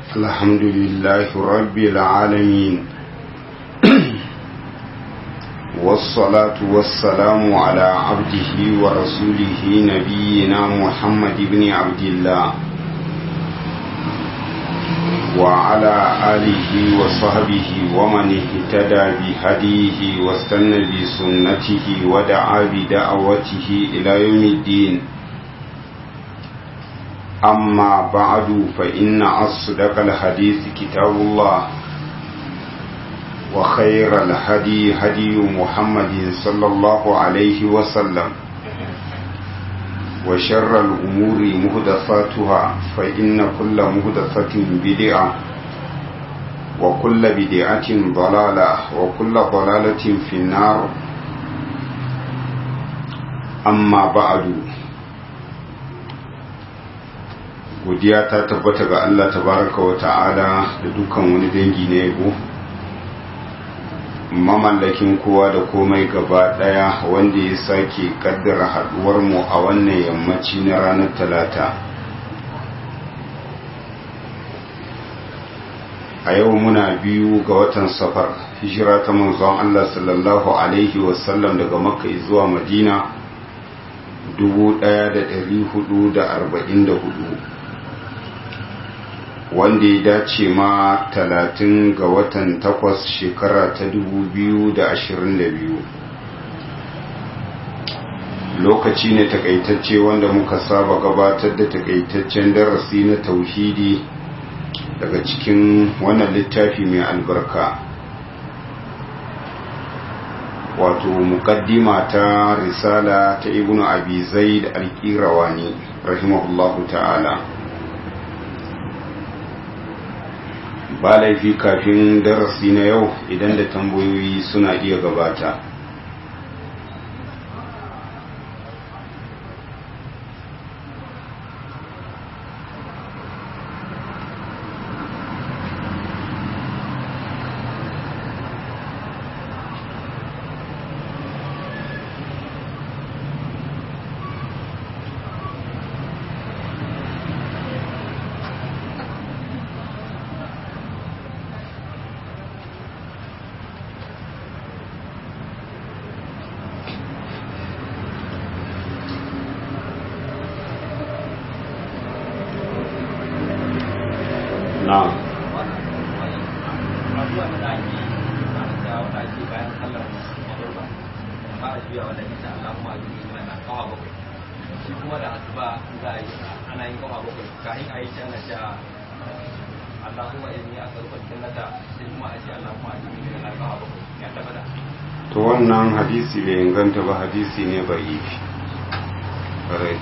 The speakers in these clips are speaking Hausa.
الحمد لله رب العالمين والصلاة والسلام على عبده ورسوله نبينا محمد بن عبد الله وعلى آله وصحبه ومن اهتدى بهديه واستنى بسنته ودعا بدعوته إلى يوم الدين أما بعد فإن أصدق الحديث كتاب الله وخير الهدي هدي محمد صلى الله عليه وسلم وشر الأمور مهدفاتها فإن كل مهدفة بدعة وكل بدعة ضلالة وكل ضلالة في النار أما بعد godiya ta tabbata ga Allah tabaraka wa ta'ala da dukkan wani dangi na yabo mamallakin kowa da komai gaba daya wanda ya sake kaddara haduwar mu a wannan yammaci na ranar talata a yau muna biyu ga watan safar hijira ta manzon Allah sallallahu alaihi wasallam daga makka zuwa madina 1444 wanda ya dace ma talatin ga watan takwas shekara ta dubu biyu da ashirin da biyu lokaci ne takaitacce wanda muka saba gabatar da takaitaccen darasi na tauhidi daga cikin wannan littafi mai albarka wato mukaddima ta risala ta ibnu abi zaid al-qirawani rahimahullahu ta'ala ba laifi kafin darasi na yau idan da tambayoyi suna iya gabata to wannan hadisi bai inganta ba hadisi ne ba yi rai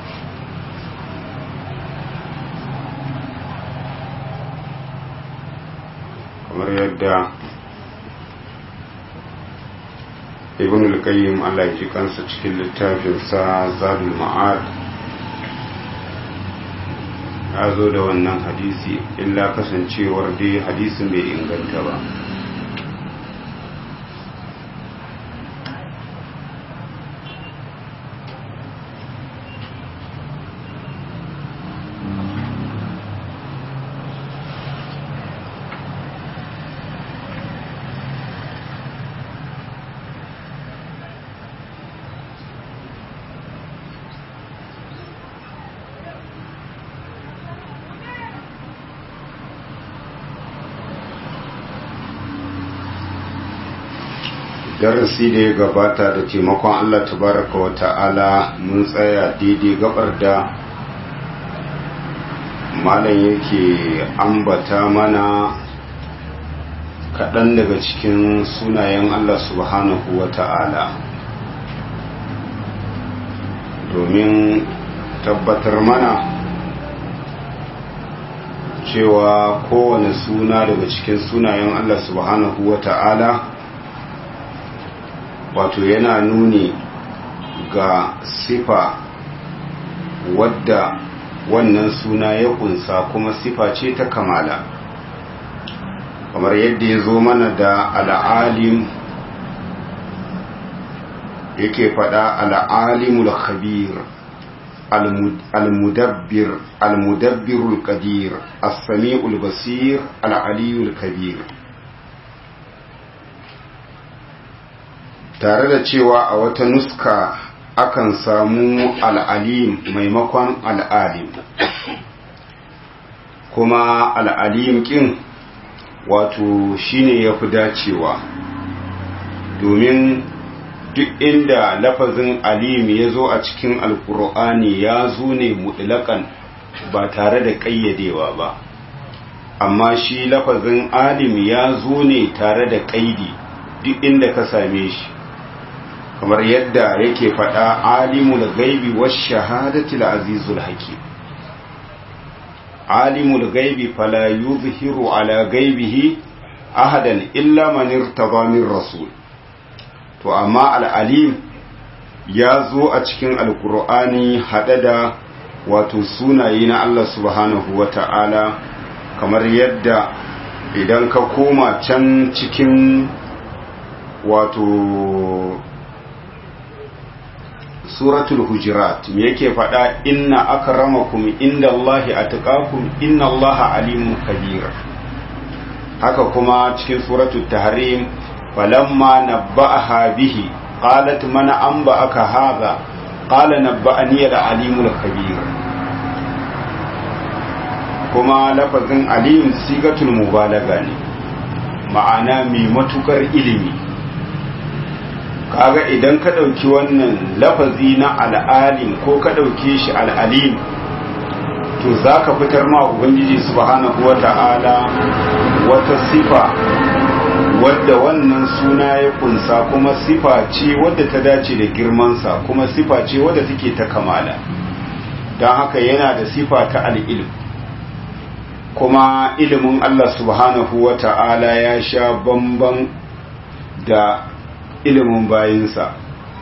kamar yadda ibn al-qayyim Allah ya ji kansa cikin littafinsa zadul ma'ad ya zo da wannan hadisi illa kasancewar dai hadisin bai inganta ba darasi da ya gabata da taimakon Allah tabaraka wa ta'ala mun tsaya daidai gabar da malam yake ambata mana kaɗan daga cikin sunayen Allah subhanahu wa ta'ala domin tabbatar mana cewa kowane suna daga cikin sunayen Allah subhanahu wa ta'ala wato yana nuni ga sifa wadda wannan suna ya kunsa kuma sifa ce ta kamala kamar yadda ya zo mana da al'alim yake fada al'alimul khabir المدبر المدبر القدير السميع البصير العلي الكبير tare da cewa a wata nuska akan samu al'alim maimakon al'alim kuma al'alim ƙin wato shine ya fi dacewa domin duk inda lafazin alim ya zo a cikin alkur'ani ya zo ne mutlaƙan ba tare da ƙayyadewa ba amma shi lafazin alim ya zo ne tare da ƙaidi duk inda ka same shi kamar yadda yake faɗa alimul gaibi wa shahadatil azizul hakim alimul gaibi fala yuzhiru ala gaibihi ahadan illa man irtada min rasul to amma al'alim ya zo a cikin alkur'ani haɗe da wato sunaye na Allah subhanahu wa ta'ala kamar yadda idan ka koma can cikin wato suratul hujurat me yake faɗa inna akramakum inda Allahi atqakum inna Allaha alimun kabir haka kuma cikin suratul tahrim falamma nabba'aha bihi qalat man anba'aka hadha qala nabba'ani al-alimul kabir kuma lafazin alim sigatul mubalaga ne ma'ana mai matukar ilimi kaga idan ka ɗauki wannan lafazi na al'alim ko ka ɗauke shi al'alim to za ka fitar ma ubangiji subhanahu wa ta'ala wata sifa wadda wannan suna ya kunsa kuma sifa ce wadda ta dace da girmansa kuma sifa ce wadda take ta kamala don haka yana da sifa ta al'ilm kuma ilimin Allah subhanahu wa ta'ala ya sha bamban da ilimin bayinsa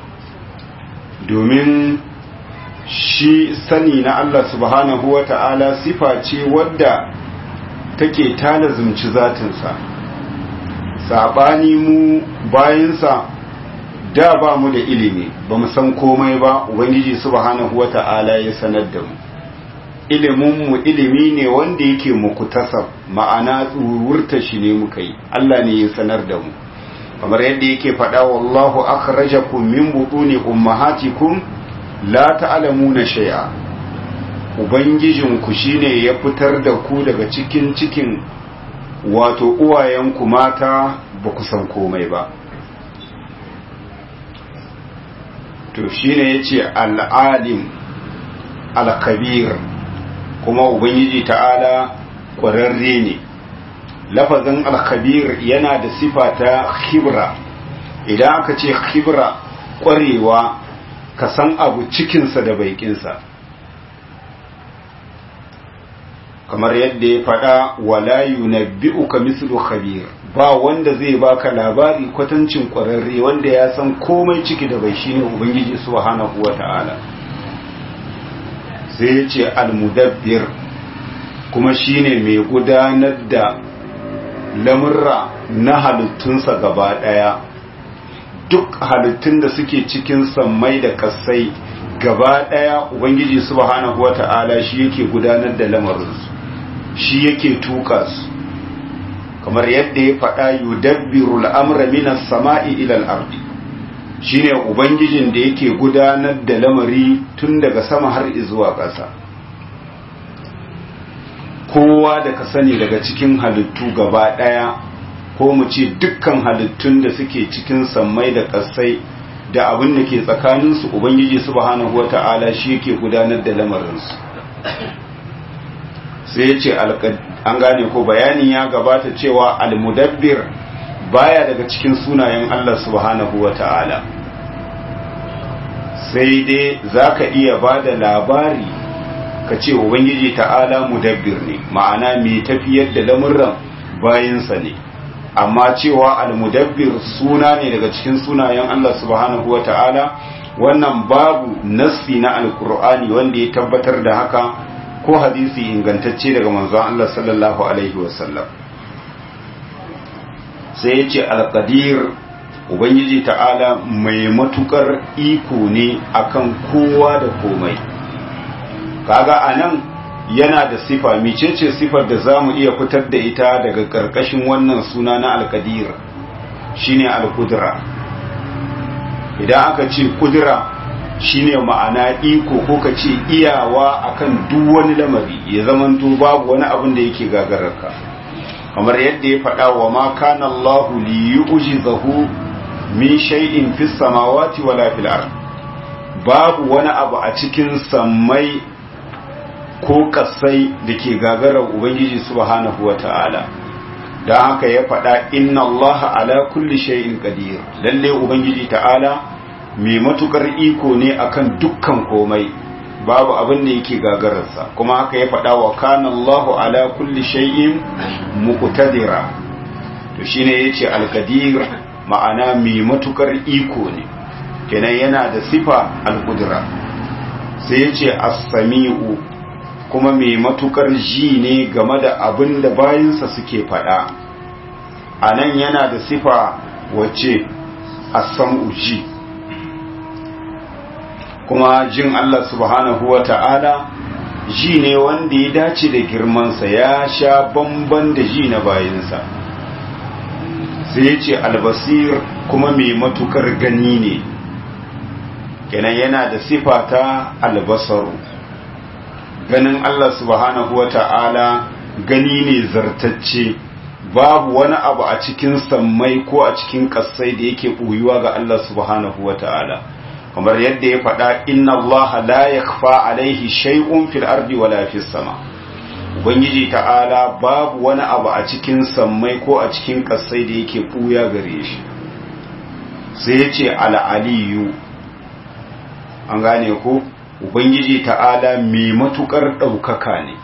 domin shi sani na Allah subhanahu wa ta'ala sifa ce wadda take talazumci zatinsa saɓani mu bayinsa da ba mu da ilimi ba mu san komai ba ubangiji subhanahu wa ta'ala ya sanar da mu iliminmu ilimi ne wanda yake muku tasab ma'ana tsururta shi ne muka yi Allah ne ya sanar da mu kamar yadda yake faɗa wallahu akhrajakum min butuni ummahatikum la ta'lamuna shay'a ubangijinku shine ya fitar da ku daga cikin cikin wato uwayenku mata ba ku san komai ba to shine yace al-alim al-kabir kuma ubangiji ta'ala ƙwararre ne lafazin alkhabir yana da sifa ta khibra idan aka ce khibra ƙwarewa ka san abu cikinsa da baikinsa kamar yadda ya faɗa wala yunabbi'uka mislu khabir ba wanda zai baka labari kwatancin ƙwararre wanda ya san komai ciki da bai shine ubangiji subhanahu wata'ala sai ya ce almudabbir kuma shine mai gudanar da lamurra na halittunsa gaba ɗaya duk halittun da suke cikin sammai da kasai gaba ɗaya ubangiji subhanahu wata'ala shi yake gudanar da lamarinsu shi yake tuka su kamar yadda ya faɗa yudabbiru al'amra minas sama'i ilal ardi shine ubangijin da yake gudanar da lamari tun daga sama har zuwa ƙasa kowa da ka sani daga cikin halittu gaba ɗaya ko mu ce dukkan halittun da suke cikin sammai da ƙasai da abin da ke tsakaninsu ubangiji subhanahu wata'ala shi yake gudanar da lamarinsu sai ya ce an gane ko bayanin ya gabata cewa almudabbir baya daga cikin sunayen Allah subhanahu wata'ala sai dai za ka iya ba da labari ka ce ubangiji ta'ala mudabbir ne ma'ana mai tafiyar da lamurran bayansa ne amma cewa almudabbir suna ne daga cikin sunayen Allah subhanahu wa ta'ala wannan babu nassi na alkur'ani wanda ya tabbatar da haka ko hadisi ingantacce daga manzon Allah sallallahu alaihi wasallam sai ya ce alkadir ubangiji ta'ala mai matukar iko ne akan kowa da komai kaga anan yana da sifa micece sifar da za mu iya fitar da ita daga ƙarƙashin wannan suna na alkadir shine alkudura idan aka ce kudura shine ma'ana iko ko ka ce iyawa akan duk wani lamari ya zamanto babu wani abin da yake gagararka kamar yadda ya faɗa wa ma kana Allahu li yu'jizahu min shay'in fis samawati wala fil ard babu wani abu a cikin sammai ko kasai da ke gagarar ubangiji subhanahu wata'ala don haka ya faɗa inna allaha ala kulli shay'in qadir lalle ubangiji ta'ala mai matukar iko ne akan dukkan komai babu abin da yake gagararsa kuma haka ya faɗa wa kana allahu ala kulli shay'in muqtadira to shine yace al-qadir ma'ana mai matukar iko ne kenan yana da sifa al-qudra sai yace as-sami'u kuma mai matukar ji ne game da abin da bayinsa suke faɗa a nan yana da sifa wacce a sam'u ji kuma jin Allah subhanahu wa ta'ala ji ne wanda ya dace da girmansa ya sha bamban da ji na bayinsa sai ya ce albasir kuma mai matukar gani ne kenan yana da sifa ta albasaru ganin Allah subhanahu wa ta'ala gani ne zartacce babu wani abu a cikin sammai ko a cikin ƙasai da yake ɓoyuwa ga Allah subhanahu wa ta'ala kamar yadda ya faɗa inna Allah la yakfa alaihi shay'un fil ardi wala fis sama ubangiji ta'ala babu wani abu a cikin sammai ko a cikin ƙasai da yake ɓuya gare shi sai ya ce al'aliyu an gane ko Ubangiji ta'ala mai matuƙar ɗaukaka ne.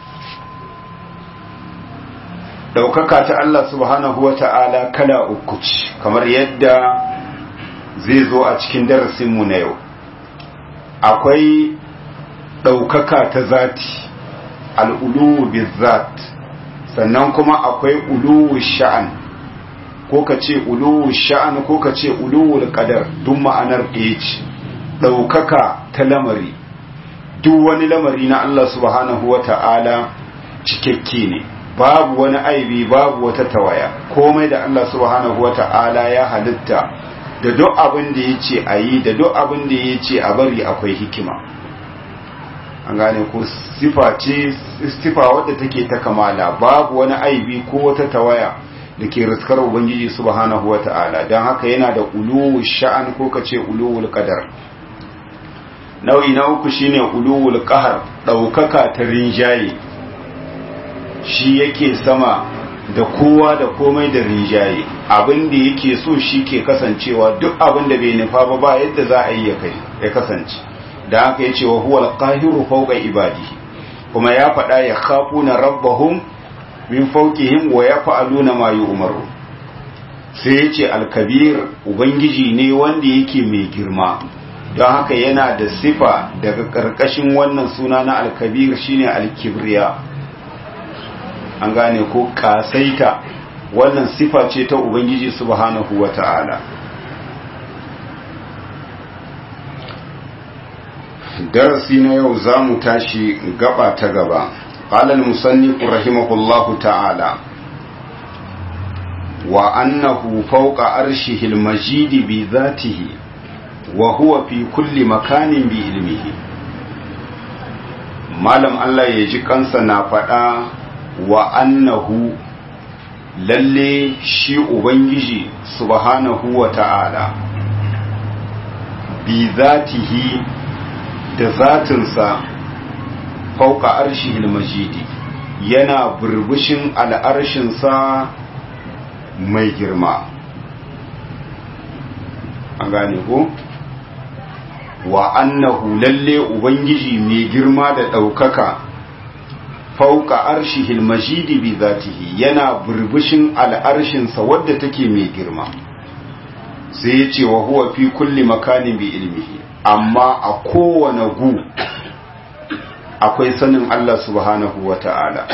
Ɗaukaka ta Allah subhanahu wa ta'ala kala uku ce, kamar yadda zai zo a cikin darasinmu na yau. Akwai ɗaukaka ta zati, al'uluwu bizat, sannan kuma akwai uluwu sha'an, ko ka ce uluwu sha'an ko ka ce uluwu ƙadar, duk ma'anar ɗaya ce, ɗaukaka ta lamari. duk wani lamari na Allah subhanahu wa ta'ala cikakke ne babu wani aibi babu wata tawaya komai da Allah subhanahu wa ta'ala ya halitta da duk abin da ya ce a yi da duk abin da ya ce a bari akwai hikima an gane ko sifa ce sifa wadda take ta kamala babu wani aibi ko wata tawaya da ke riskar ubangiji subhanahu wa ta'ala don haka yana da uluwul sha'an ko ka ce uluwul qadar nau'i na uku shine uluwul qahar daukaka ta rinjaye shi yake sama da kowa da komai da rinjaye abin da yake so shi ke kasancewa duk abin da bai nufa ba ba yadda za a yi ya kai ya kasance da haka yace wa huwal qahiru fawqa ibadihi kuma ya faɗa ya khafuna rabbahum min fawqihim wa yaf'aluna ma yu'maru sai yace al-kabir ubangiji ne wanda yake mai girma don haka yana da sifa daga ƙarƙashin wannan suna na alkabir shine alkibriya an gane ko kasaita wannan sifa ce ta ubangiji subhanahu wata'ala darasi na yau za mu tashi gaba ta gaba ƙalal musannifu rahimahullahu ta'ala wa annahu fawqa arshihil majidi bi zatihi wa huwa fi kulli makanin bi ilmihi malam Allah ya ji kansa na faɗa wa annahu lalle shi ubangiji subhanahu wa ta'ala bi zatihi da zatinsa fauka arshihil majidi yana burbushin al'arshinsa mai girma an gane ko? wa annahu lalle ubangiji mai girma da ɗaukaka fauka arshihil majidi bi zatihi yana burbushin al'arshinsa wadda take mai girma sai ya ce wa huwa fi kulli makanin bi ilmihi amma a kowane gu akwai sanin Allah subhanahu wa ta'ala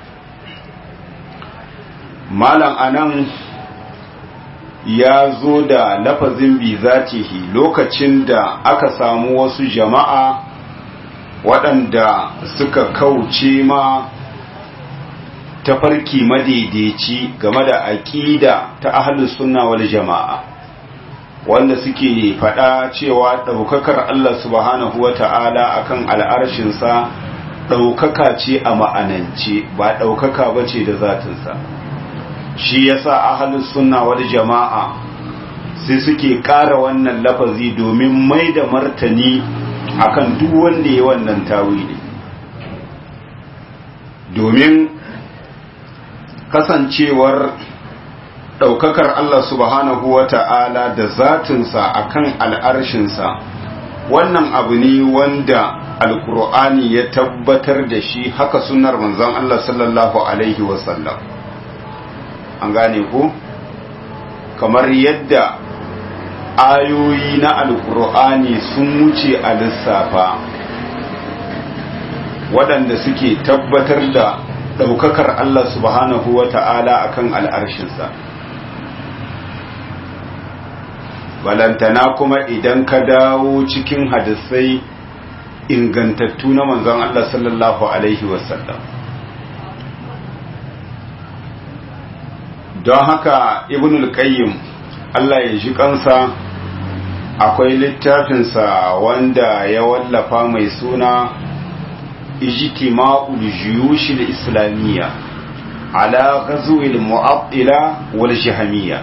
malam anan ya zo da lafazin bi zatihi lokacin da aka samu wasu jama'a waɗanda suka kauce ma tafarki madaidaici game da aƙida ta ahlus sunna wal jama'a wanda suke faɗa cewa ɗaukakar Allah subhanahu wa ta'ala akan al'arshinsa ɗaukaka ce a ma'anance ba ɗaukaka ba ce da zatinsa shi yasa ahlus sunna wal jama'a sai suke ƙara wannan lafazi domin mai da martani akan duk wanda ya wannan tawili domin kasancewar ɗaukakar Allah subhanahu wa ta'ala da zatinsa akan al'arshinsa wannan abu ne wanda alkur'ani ya tabbatar da shi haka sunar manzon Allah sallallahu Alaihi wasallam an gane ku kamar yadda ayoyi na alkur'ani sun wuce a lissafa waɗanda suke tabbatar da ɗaukakar Allah subhanahu wa ta'ala a kan al'arshinsa balantana kuma idan ka dawo cikin hadisai ingantattu na manzon Allah sallallahu Alaihi wasallam don haka ibn al-qayyim Allah ya ji kansa akwai littafinsa wanda ya wallafa mai suna ijtima'ul juyush al-islamiyya ala ghazwi al-mu'attila wal jahmiyya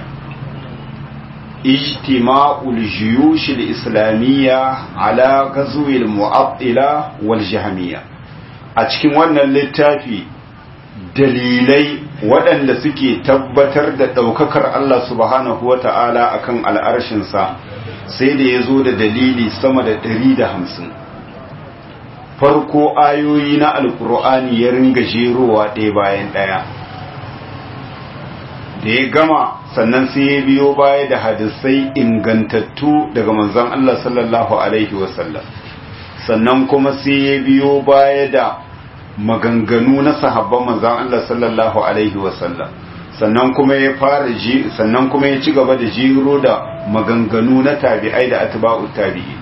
ijtima'ul juyush al-islamiyya ala ghazwi al-mu'attila wal jahmiyya a cikin wannan littafi dalilai waɗanda suke tabbatar da ɗaukakar Allah subhanahu wa ta'ala a kan al'arshinsa sai da ya zo da dalili sama da ɗari da hamsin farko ayoyi na alkur'ani ya ringa jerowa ɗaya bayan ɗaya da ya gama sannan sai ya biyo baya da hadisai ingantattu daga manzon Allah sallallahu Alaihi wasallam sannan kuma sai ya biyo baya da maganganu na sahabban manzan Allah sallallahu alaihi wasallam sannan kuma ya fara ji sannan kuma ya ci gaba da jiro da maganganu na tabi'ai da atba'u tabi'i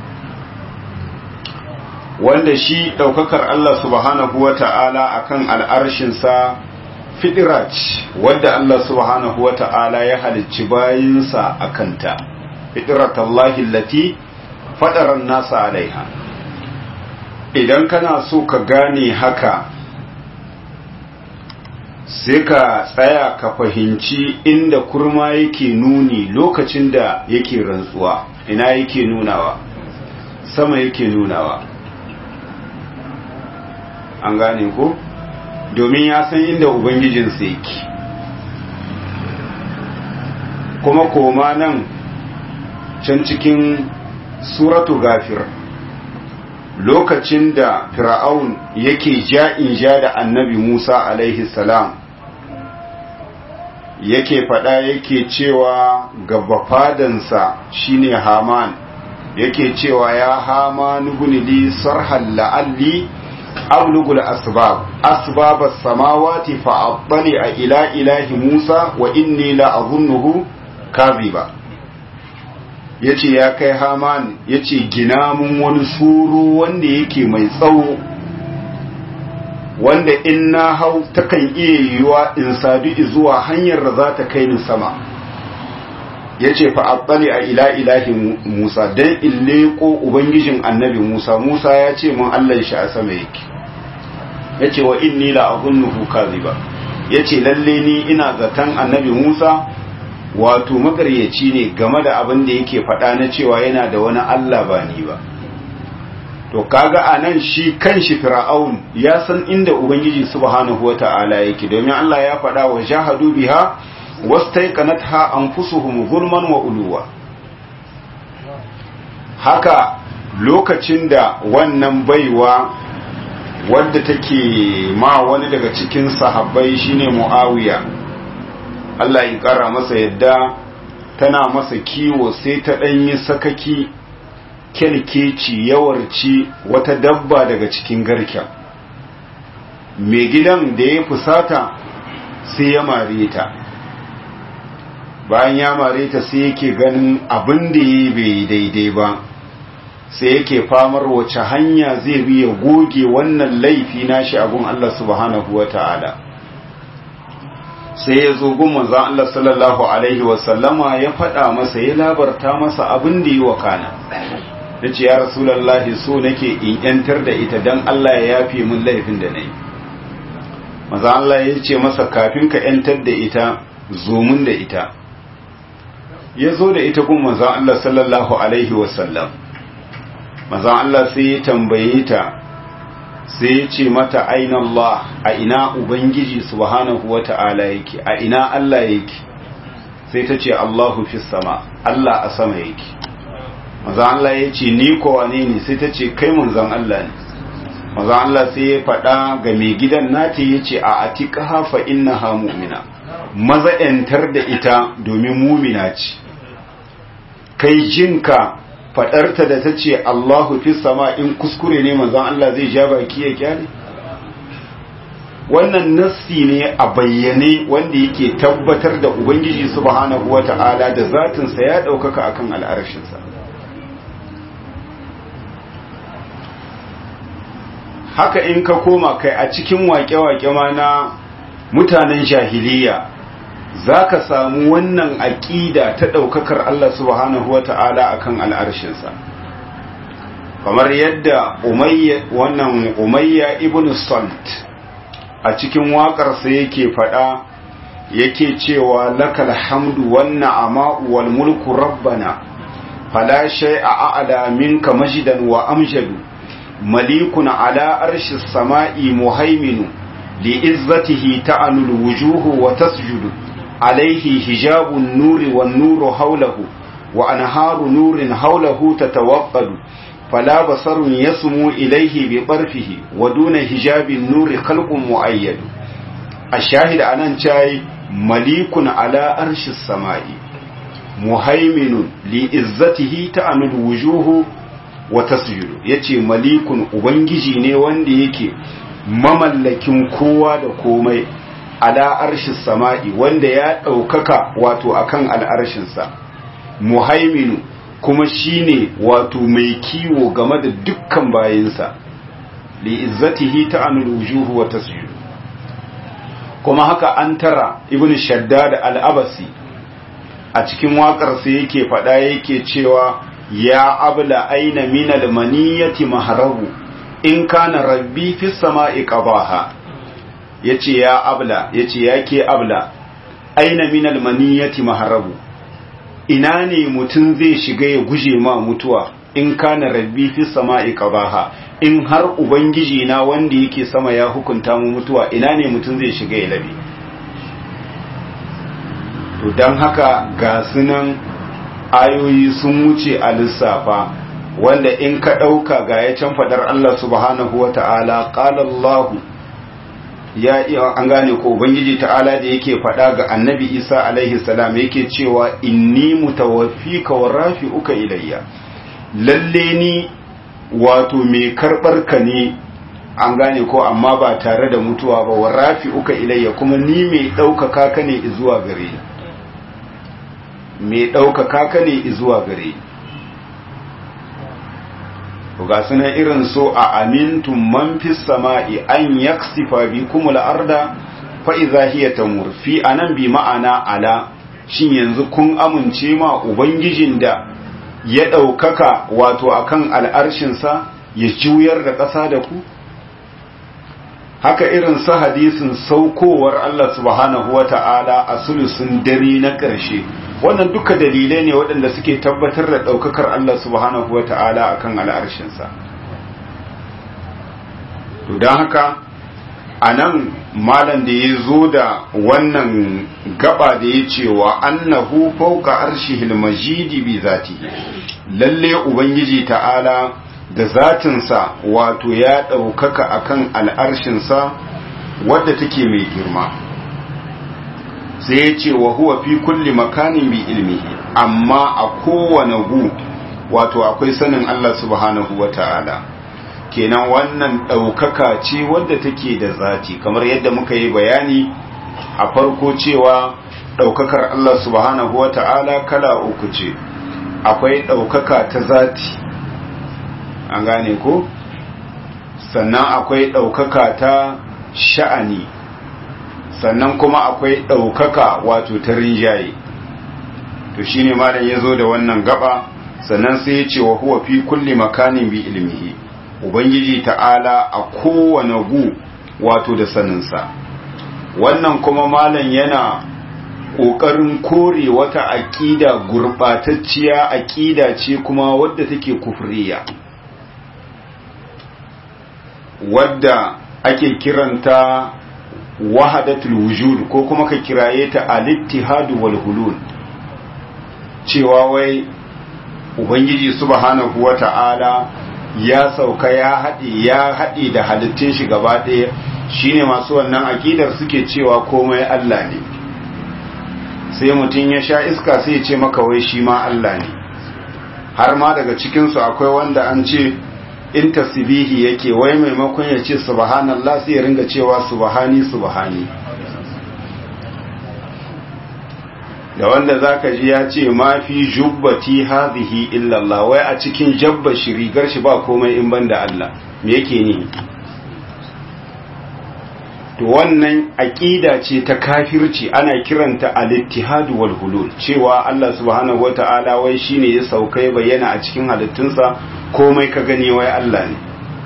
wanda shi daukakar Allah subhanahu wata'ala akan al'arshin sa fidrat wanda Allah subhanahu wata'ala ya halicci bayinsa akanta fidratallahi allati fadara an-nasa alaiha idan kana so ka gane haka sai ka tsaya ka fahimci inda kurma yake nuni lokacin da yake rantsuwa ina yake nunawa sama yake nunawa an gane ko domin ya san inda ubangijinsa yake kuma koma nan can cikin suratu gafir lokacin da fir'aun yake ja'in ja da annabi Musa alaihi salam yake faɗa yake cewa gaba fadansa shine Haman yake cewa ya Haman ibn sarhal la'alli ablugul asbab asbab as-samawati fa attali ila ilahi Musa wa inni la azunnuhu kadhiba ya ce ya kai haman ya ce gina mun wani suru wanda yake mai tsawo wanda in na hau takan iya yiwuwa in sadu zuwa hanyar da za ta kai ni sama ya ce fa'aɓɓali a ila ilahi musa don in leƙo ubangijin annabi musa musa ya ce mun allah shi a sama yake ya ce wa inni la azunnuhu kaziba ya ce lalle ni ina zaton annabi musa wato makaryaci ne game da abin da yake faɗa na cewa yana da wani Allah ba ni ba to kaga anan shi kanshi fir'aun ya san inda ubangiji subhanahu wata'ala yake domin Allah ya faɗa wa jahadu biha wastaiqanatha anfusuhum zulman wa uluwa haka lokacin da wannan baiwa wadda take ma wani daga cikin sahabbai shine muawiya Allah ya ƙara masa yadda tana masa kiwo sai ta ɗanyi sakaki kyalkeci yawarci wata dabba daga cikin garken mai gidan da ya fusata sai ya mare ta bayan ya mare ta sai yake ganin abin da ya bai daidai ba sai yake famar wace hanya zai bi ya goge wannan laifi nashi a gun Allah subhanahu wa ta'ala sai ya zo gun manzon Allah sallallahu alaihi wasallama ya faɗa masa ya labarta masa abin da yi wa kana da ce ya rasulallahi so nake in yantar da ita don Allah ya yafe min laifin da na yi maza Allah ya ce masa kafin ka yantar da ita zo mun da ita ya zo da ita gun maza Allah sallallahu alaihi wasallam maza Allah sai ya tambaye ta sai ya ce mata aina Allah a ina Ubangiji subhanahu wa ta'ala yake a ina Allah yake sai ta ce Allahu fi sama Allah a sama yake maza Allah ya ce ni ko wane ne sai ta ce kai manzon Allah ne maza Allah sai ya faɗa ga mai gidan nata ya ce a atiqaha fa innaha mu'mina maza yantar da ita domin mumina ce kai jinka faɗarta da ta ce Allahu fi sama in kuskure ne manzon Allah zai ja baki ya kyale wannan nassi ne a bayyane wanda yake tabbatar da ubangiji subhanahu wata'ala da zatinsa ya ɗaukaka akan al'arshinsa haka in ka koma kai a cikin waƙe-waƙe ma na mutanen jahiliya za ka samu wannan aƙida ta ɗaukakar Allah subhanahu wa ta'ala a kan al'arshinsa kamar yadda wannan umayya ibn salt a cikin waƙarsa yake faɗa yake cewa lakal hamdu wannan ama'u wal mulku rabbana fala shay'a a'la minka majidan wa amjadu malikun ala arshi sama'i muhaiminu li'izzatihi ta'anul wujuhu wa tasjudu alaihi hijabun nuri wan nuru haulahu wa anharu nurin haulahu tatawaqqadu fala basarun yasmu ilaihi bi barfihi wa duna hijabin nuri khalqun muayyad ashahid anan chai malikun ala arshi sama'i muhaiminun li'izzatihi ta'anul wujuhu wa tasjudu yace malikun ubangiji ne wanda yake mamallakin kowa da komai ala arshi sama'i wanda ya ɗaukaka wato akan al'arshinsa muhaiminu kuma shine wato mai kiwo game da dukkan bayinsa li izzatihi ta'anul wujuhu wa tasjudu kuma haka an tara ibn shaddad al-abasi a cikin waƙarsa yake faɗa yake cewa ya abla aina min almaniyati mahrabu in kana rabbi fi sama'i qabaha yace ya abla yace yake abla aina min almaniyati mahrabu ina ne mutun zai shiga ya guje ma mutuwa in kana rabbi fi sama'i qabaha in har ubangiji na wanda yake sama ya hukunta mu mutuwa ina ne mutun zai shiga ya labe to dan haka ga sunan ayoyi sun wuce a lissafa wanda in ka ɗauka ga ya can faɗar Allah subhanahu wa ta'ala ƙalallahu ya iya an gane ko Ubangiji ta'ala da yake faɗa ga annabi Isa alaihi salam yake cewa inni mutawaffika wa rafi'uka ilayya lalle ni wato mai karɓar ka ne an gane ko amma ba tare da mutuwa ba wa rafi'uka ilayya kuma ni mai ɗaukaka ka ne zuwa gare ni mai ɗaukaka ka ne zuwa gare ga sunan irin so a amintun man fi sama'i an yaksifa bi kuma la'arda fa'iza hiya ta murfi a nan bi ma'ana ala shin yanzu kun amince ma ubangijin da ya ɗaukaka wato akan al'arshinsa ya juyar da ƙasa da ku haka irin su hadisin saukowar Allah subhanahu wa ta'ala a sulusun dare na ƙarshe wannan duka dalilai ne waɗanda suke tabbatar da ɗaukakar Allah subhanahu wa ta'ala a kan al'arshinsa to don haka a nan malam da ya zo da wannan gaba da ya cewa annahu fauka arshihil majidi bi zati lalle ubangiji ta'ala da zatinsa wato ya ɗaukaka akan al'arshinsa wadda take mai girma sai ya ce wa huwa fi kulli makanin bi ilmihi amma a kowane gu wato akwai sanin Allah subhanahu wa ta'ala kenan wannan ɗaukaka ce wadda take da zati kamar yadda muka yi bayani a farko cewa ɗaukakar Allah subhanahu wa ta'ala kala uku ce akwai ɗaukaka ta zati an gane ko sannan akwai ɗaukaka ta sha'ani sannan kuma akwai ɗaukaka wato ta rinjaye to shine malam ya zo da wannan gaba sannan sai ya ce wa huwa fi kulli makanin bi ilmihi ubangiji ta'ala a kowane gu wato da saninsa wannan kuma malam yana ƙoƙarin kore wata aƙida gurɓatacciya aƙida ce kuma wadda take kufriya wadda ake kiranta wahadatul wujud ko kuma ka kiraye ta al-ittihad wal hulul cewa wai ubangiji subhanahu wata'ala ya sauka ya haɗe ya haɗe da halittun shi gaba ɗaya shine masu wannan akidar suke cewa komai Allah ne sai mutum ya sha iska sai ya ce maka wai shi ma Allah ne har ma daga cikinsu akwai wanda an ce in tasbihi yake wai maimakon ya ce subhanallah sai ya ringa cewa subhani subhani da wanda zaka ji ya ce ma fi jubbati hadhihi illa Allah wai a cikin jabba shi rigar shi ba komai in banda Allah me yake ni to wannan aqida ce ta kafirci ana kiranta al-ittihad wal hulul cewa Allah subhanahu wata'ala wai shine ya sauka ya bayyana a cikin halittunsa komai ka gani wai Allah ne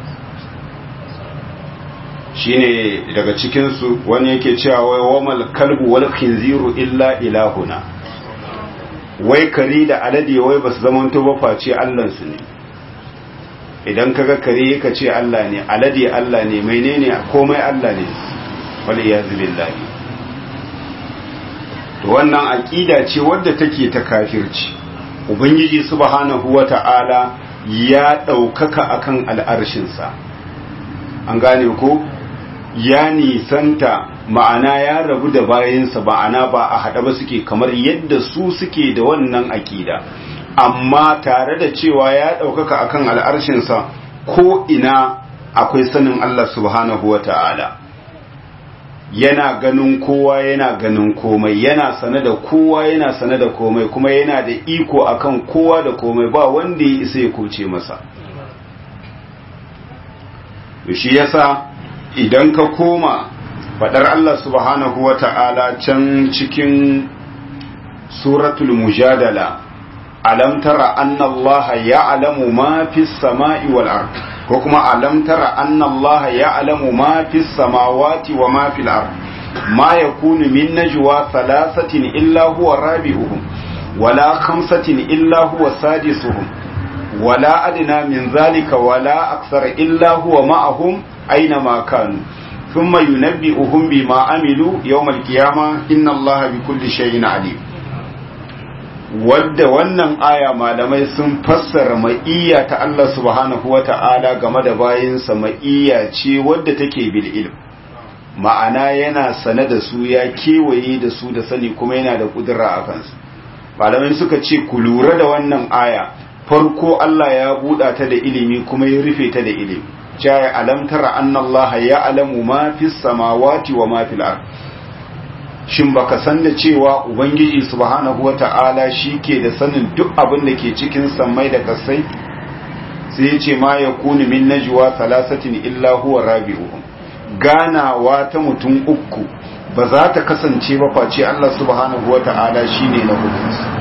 shine daga cikin su wani yake cewa wai wamal kalbu wal khinziru illa ilahuna wai kare da alade wai basu zamanto ba face Allah su ne idan kaga kare ka ce Allah ne alade Allah ne menene komai Allah ne waliyazu billahi to wannan aqida ce wadda take ta kafirci ubangiji subhanahu wata'ala ya daukaka akan al'arshin sa an gane ko ya nisanta ma'ana ya rabu da bayansa ma'ana ba a hada ba suke kamar yadda su suke da wannan aqida amma tare da cewa ya daukaka akan al'arshin sa ko ina akwai sanin Allah subhanahu wata'ala yana ganin kowa yana ganin komai yana sane da kowa yana sane da komai kuma yana da iko akan kowa da komai ba wanda ya isa ya kuce masa shi yasa idan ka koma fadar Allah subhanahu wata'ala can cikin suratul mujadala alam tara anna Allah ya'lamu ma fis sama'i wal ard ko kuma alam tara anna Allah ya'lamu ma fis samawati wa ma fil ard ma yakunu min najwa thalathatin illa huwa rabi'uhum wala khamsatin illa huwa sadisuhum wala adna min dhalika wala akthara illa huwa ma'ahum aina ma kanu thumma yunabbi'uhum bima amilu yawm al-qiyamah inna Allah bikulli shay'in alim wadda wannan aya malamai sun fassara ma'iyya ta Allah subhanahu wa ta'ala game da bayinsa ma'iyya ce wadda take bil ilm ma'ana yana sane da su ya kewaye da su da sani kuma yana da kudura a kansu malamai suka ce ku lura da wannan aya farko Allah ya buɗa ta da ilimi kuma ya rufe ta da ilimi jaya alam tara anna Allah ya alamu ma fis samawati wa ma fil ard shin baka san da cewa ubangiji subhanahu wata'ala ke da sanin duk abin da ke cikin sammai da kasai sai ya ce ma ya kuni min najwa salasatin illa huwa rabi'uhum ganawa ta mutum uku ba za ta kasance ba face Allah subhanahu wata'ala shine na hukunsu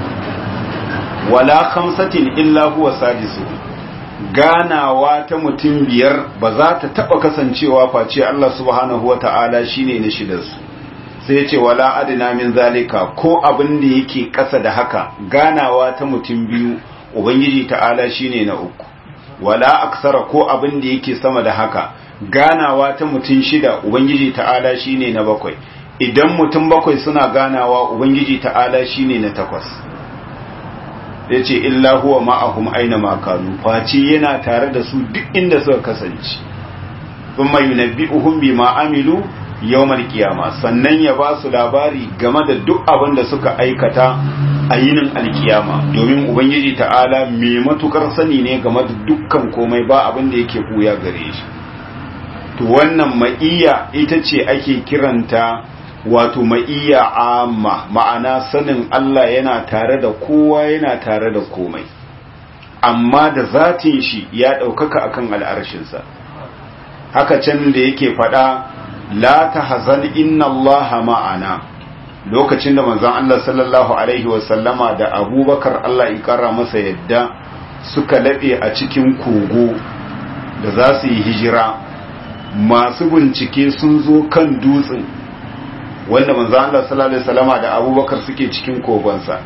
wala khamsatin illa huwa sadisu ganawa ta mutum biyar ba za ta taba kasancewa face Allah subhanahu wata'ala shine na shidarsu sai ce wala adina min zalika ko abin da yake ƙasa da haka ganawa ta mutum biyu ubangiji ta'ala shine na uku wala aksara ko abin da yake sama da haka ganawa ta mutum shida ubangiji ta'ala shine na bakwai idan mutum bakwai suna ganawa ubangiji ta'ala shine na takwas ya ce illa huwa ma'ahum aina makanu face yana tare da su duk inda suka kasance thumma yunabbi'uhum bima amilu yawmal kiyama sannan ya ba su labari game da duk abin da suka aikata a yinin alkiyama domin ubangiji ta'ala mai matukar sani ne game da dukkan komai ba abin da yake buya gare shi to wannan ma'iyya ita ce ake kiranta wato ma'iyya amma ma'ana sanin Allah yana tare da kowa yana tare da komai amma da zatin shi ya ɗaukaka akan al'arshinsa haka can da yake faɗa la ta hazan inna Allah ma'ana lokacin da manzon Allah sallallahu alaihi wasallama da abubakar Allah ya ƙara masa yadda suka laɓe a cikin kogo da za su yi hijira masu bincike sun zo kan dutsen wanda manzon Allah sallallahu alaihi wasallama da abubakar suke cikin kogonsa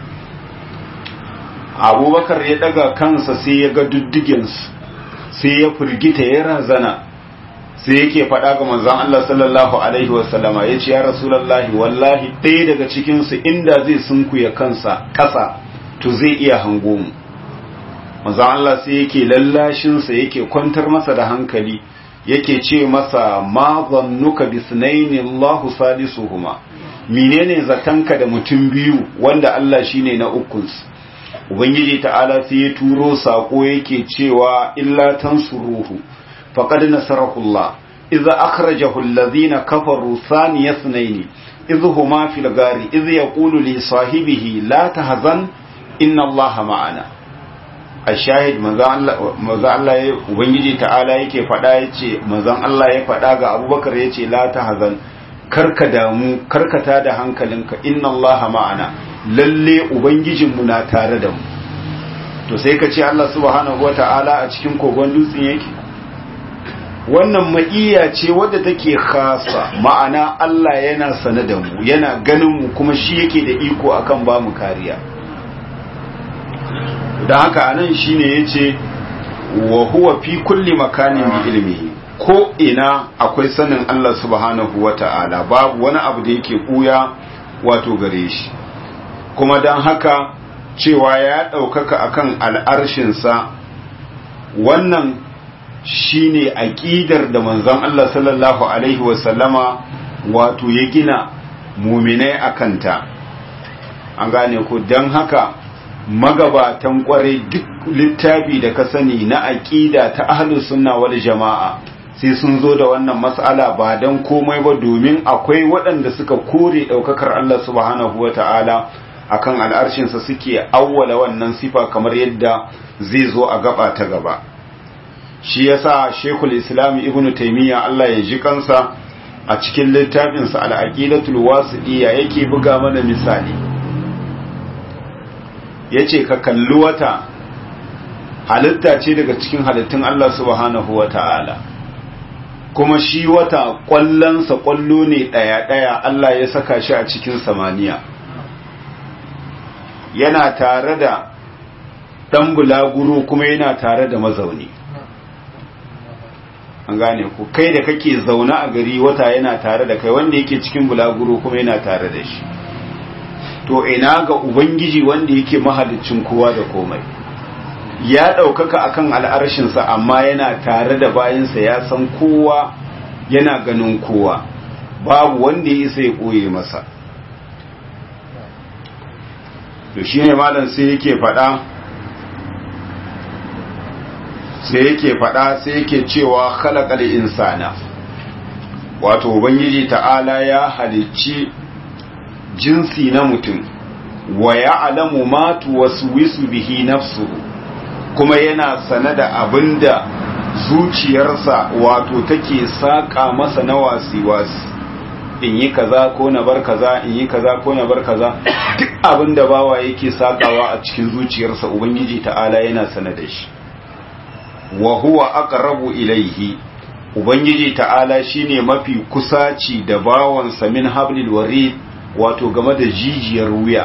abubakar ya daga kansa sai ya ga duddigensu sai ya firgita ya razana sai yake faɗa ga manzon Allah sallallahu alaihi wasallama ya ce ya rasulallahi wallahi ɗaya daga cikinsu inda zai sunkuya kansa ƙasa to zai iya hango mu manzon Allah sai yake lallashinsa yake kwantar masa da hankali yake ce masa ma zannuka bisnaini Allahu salisuhuma menene zatanka da mutum biyu wanda Allah shine na ukunsu ubangiji ta'ala sai ya turo sako yake cewa illa tansuruhu faqad nasarahu Allah idza akhrajahu alladhina kafaru thaniya ithnain idh huma fil gari idh yaqulu li sahibihi la tahzan inna Allah ma'ana ashahid manzo Allah ya ubangiji ta'ala yake fada yace manzon Allah ya fada ga Abubakar yace la tahzan karka damu karkata da hankalinka inna Allah ma'ana lalle ubangijinmu na tare da mu to sai ka ce Allah subhanahu wata'ala a cikin kogon dutsen yake wannan ma'iya ce wadda take khasa ma'ana Allah yana sane da mu yana ganin mu kuma shi yake da iko akan ba mu kariya don haka anan shine yace wa huwa fi kulli makanin bi ilmihi ko ina akwai sanin Allah subhanahu wata'ala babu wani abu da yake kuya wato gare shi kuma don haka cewa ya ɗaukaka akan al'arshinsa wannan shine aƙidar da manzon Allah sallallahu Alaihi wasallama wato ya gina muminai a kanta an gane ku don haka magabatan kwarai duk littafi da ka sani na aƙida ta ahlus sunna wal jama'a sai sun zo da wannan mas'ala ba don komai ba domin akwai waɗanda suka kore ɗaukakar Allah subhanahu wa ta'ala akan al'arshinsa suke awwala wannan sifa kamar yadda zai zo a gaba ta gaba shi yasa shekul islam ibn taimiyya Allah ya ji kansa a cikin littafinsa al'aqidatul wasiɗiya yake buga mana misali yace ka kalli wata halitta ce daga cikin halittun Allah subhanahu wa ta'ala kuma shi wata ƙwallonsa ƙwallo ne ɗaya-ɗaya Allah ya saka shi a cikin samaniya yana tare da ɗan bulaguro kuma yana tare da mazauni an gane ku kai da kake zaune a gari wata yana tare da kai wanda yake cikin bulaguro kuma yana tare da shi to ina ga ubangiji wanda yake mahalicin kowa da komai ya ɗaukaka akan al'arshinsa amma yana tare da bayansa ya san kowa yana ganin kowa babu wanda ya isa ya ɓoye masa to shi ne malam sai yake faɗa sai yake faɗa sai yake cewa khalaqal insana wato ubangiji ta'ala ya halicci jinsi na mutum wa ya'lamu ma tuwaswisu bihi nafsuhu kuma yana sane da abinda zuciyarsa wato take saka masa na wasi-wasi in yi kaza ko na bar kaza in yi kaza ko na bar kaza duk abinda bawa yake sakawa a cikin zuciyarsa ubangiji ta'ala yana sane da shi wa huwa aqrabu ilaihi ubangiji ta'ala shine mafi kusaci da bawansa min hablil warid wato game da jijiyar wuya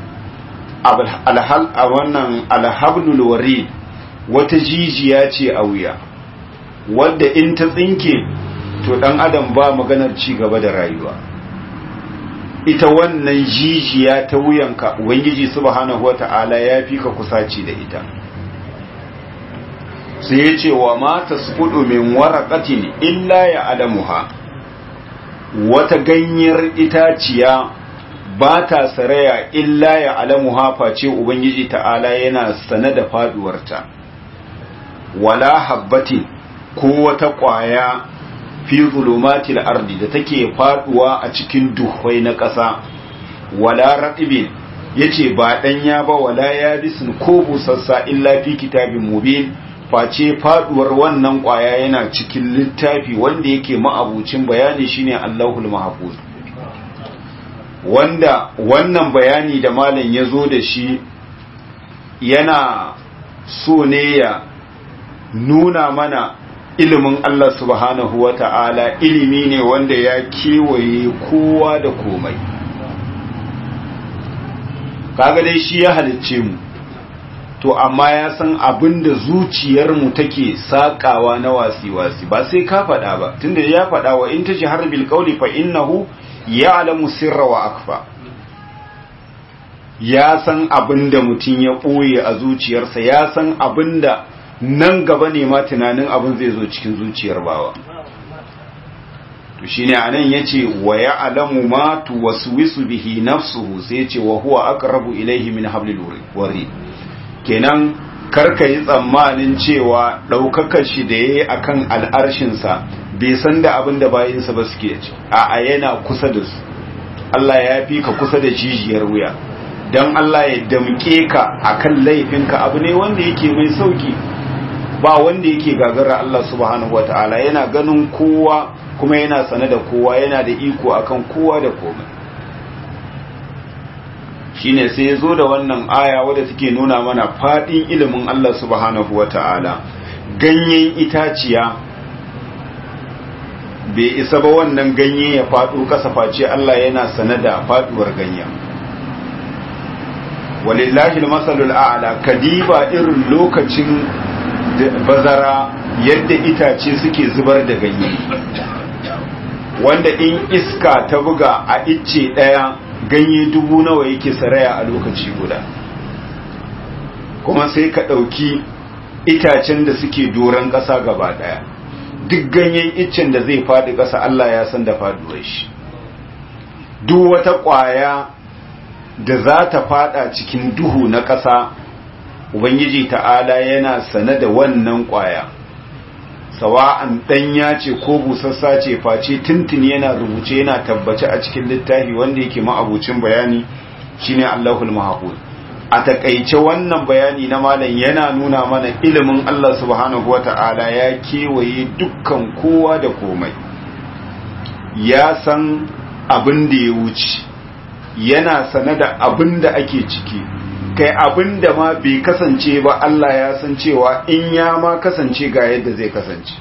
alhal a wannan alhablul warid wata jijiya ce a wuya wadda in ta tsinke to dan adam ba maganar ci gaba da rayuwa ita wannan jijiya ta wuyanka ubangiji subhanahu wata'ala ya fi ka kusaci da ita sai ya ce wa mata sufudu min waraqatin illa ya adamuha wata ganyar itaciya ba ta saraya illa ya alamuha face ubangiji ta'ala yana sane da faduwarta wala habbatin ko wata kwaya fi zulumatil ardi da take faduwa a cikin duhwai na ƙasa wala ratibin yace ba danya ba wala yabisun ko busassa illa fi kitabin mubin face faduwar wannan kwaya yana cikin littafi wanda yake ma'abucin bayani shine Allahul Mahfuz wanda wannan bayani da malam ya zo da shi yana so ne ya nuna mana ilimin Allah subhanahu wa ta'ala ilimi ne wanda ya kewaye kowa da komai kaga dai shi ya halicce mu to amma ya san abin da zuciyarmu take sakawa na wasi-wasi ba sai ka faɗa ba tunda ya faɗa wa in ta ji harbil ƙauli fa innahu ya alamu sirra wa akfa ya san abin da mutum ya ɓoye a zuciyarsa ya san abin da nan gaba ne ma tunanin abin zai zo cikin zuciyar bawa to shine anan yace wa ya alamu ma tuwaswisu bihi nafsuhu sai yace wa huwa aqrabu ilayhi min hablil warid kenan karka yi tsammanin cewa ɗaukakar shi da ya yi a kan al'arshinsa bai san da abin da bayansa ba suke ci a yana kusa da su Allah ya fi ka kusa da jijiyar wuya don Allah ya damƙe ka a kan laifinka abu ne wanda yake mai sauki ba wanda yake gagara Allah subhanahu wa ta'ala yana ganin kowa kuma yana sane da kowa yana da iko akan kowa da komai shine sai ya zo da wannan aya wadda take nuna mana fadin ilimin Allah subhanahu wata'ala ganyen itaciya bai isa ba wannan ganye ya faɗo kasa face Allah yana sane da faduwar ganyen walillahi almasalul a'la kadiba irin lokacin bazara yadda itace suke zubar da ganye wanda in iska ta buga a icce daya ganye dubu nawa yake saraya a lokaci guda kuma sai ka ɗauki itacen da suke doron ƙasa gaba ɗaya duk ganyen iccen da zai faɗi ƙasa Allah ya san da faɗuwar shi duk wata ƙwaya da za ta faɗa cikin duhu na ƙasa ubangiji ta'ala yana sane da wannan ƙwaya sawa'an ɗanya ce ko busassa ce face tuntuni yana rubuce yana tabbace a cikin littafi wanda yake ma'abucin bayani shine Allahul Mahfuz a takaice wannan bayani na malam yana nuna mana ilimin Allah subhanahu wata'ala ya kewaye dukkan kowa da komai ya san abin da ya wuce yana sane da abin da ake ciki kai abin da ma bai kasance ba Allah ya san cewa in ya ma kasance ga yadda zai kasance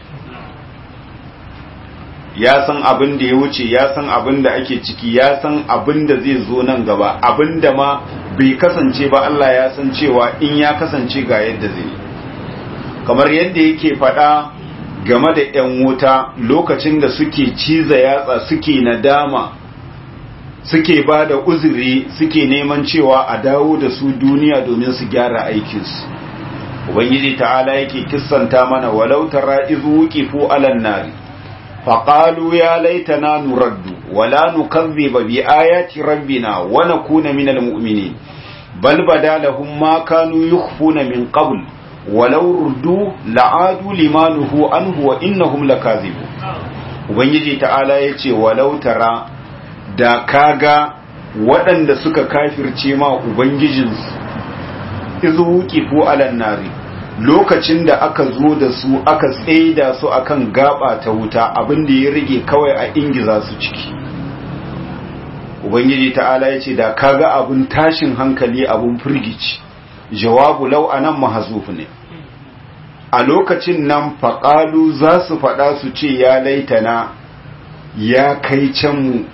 ya san abin da ya wuce ya san abin da ake ciki ya san abin da zai zo nan gaba abin da ma bai kasance ba Allah ya san cewa in ya kasance ga yadda zai kamar yadda yake faɗa game da 'yan wuta lokacin da suke ciza yatsa suke nadama suke ba da uzuri suke neman cewa a dawo da su duniya domin su gyara aikinsu ubangiji ta'ala yake kissanta mana walau tara izu wuqifu alan nari faqalu ya laitana nuraddu wala nukazziba bi ayati rabbina wa nakuna minal mu'minin bal badalahum ma kanu yukhfuna min qabl walau ruddu la'adu limanuhu anhu wa innahum lakazibun ubangiji ta'ala yace walau tara da kaga waɗanda suka kafirce ma ubangijinsu izu wuqifu alan nari lokacin da aka zo da su aka tsaida su akan gaba ta wuta abin da ya rage kawai a ingiza su ciki ubangiji ta'ala yace da kaga abun tashin hankali abun firgici jawabu lau anan mahzuf ne a lokacin nan faƙalu za su faɗa su ce ya laitana ya kai can mu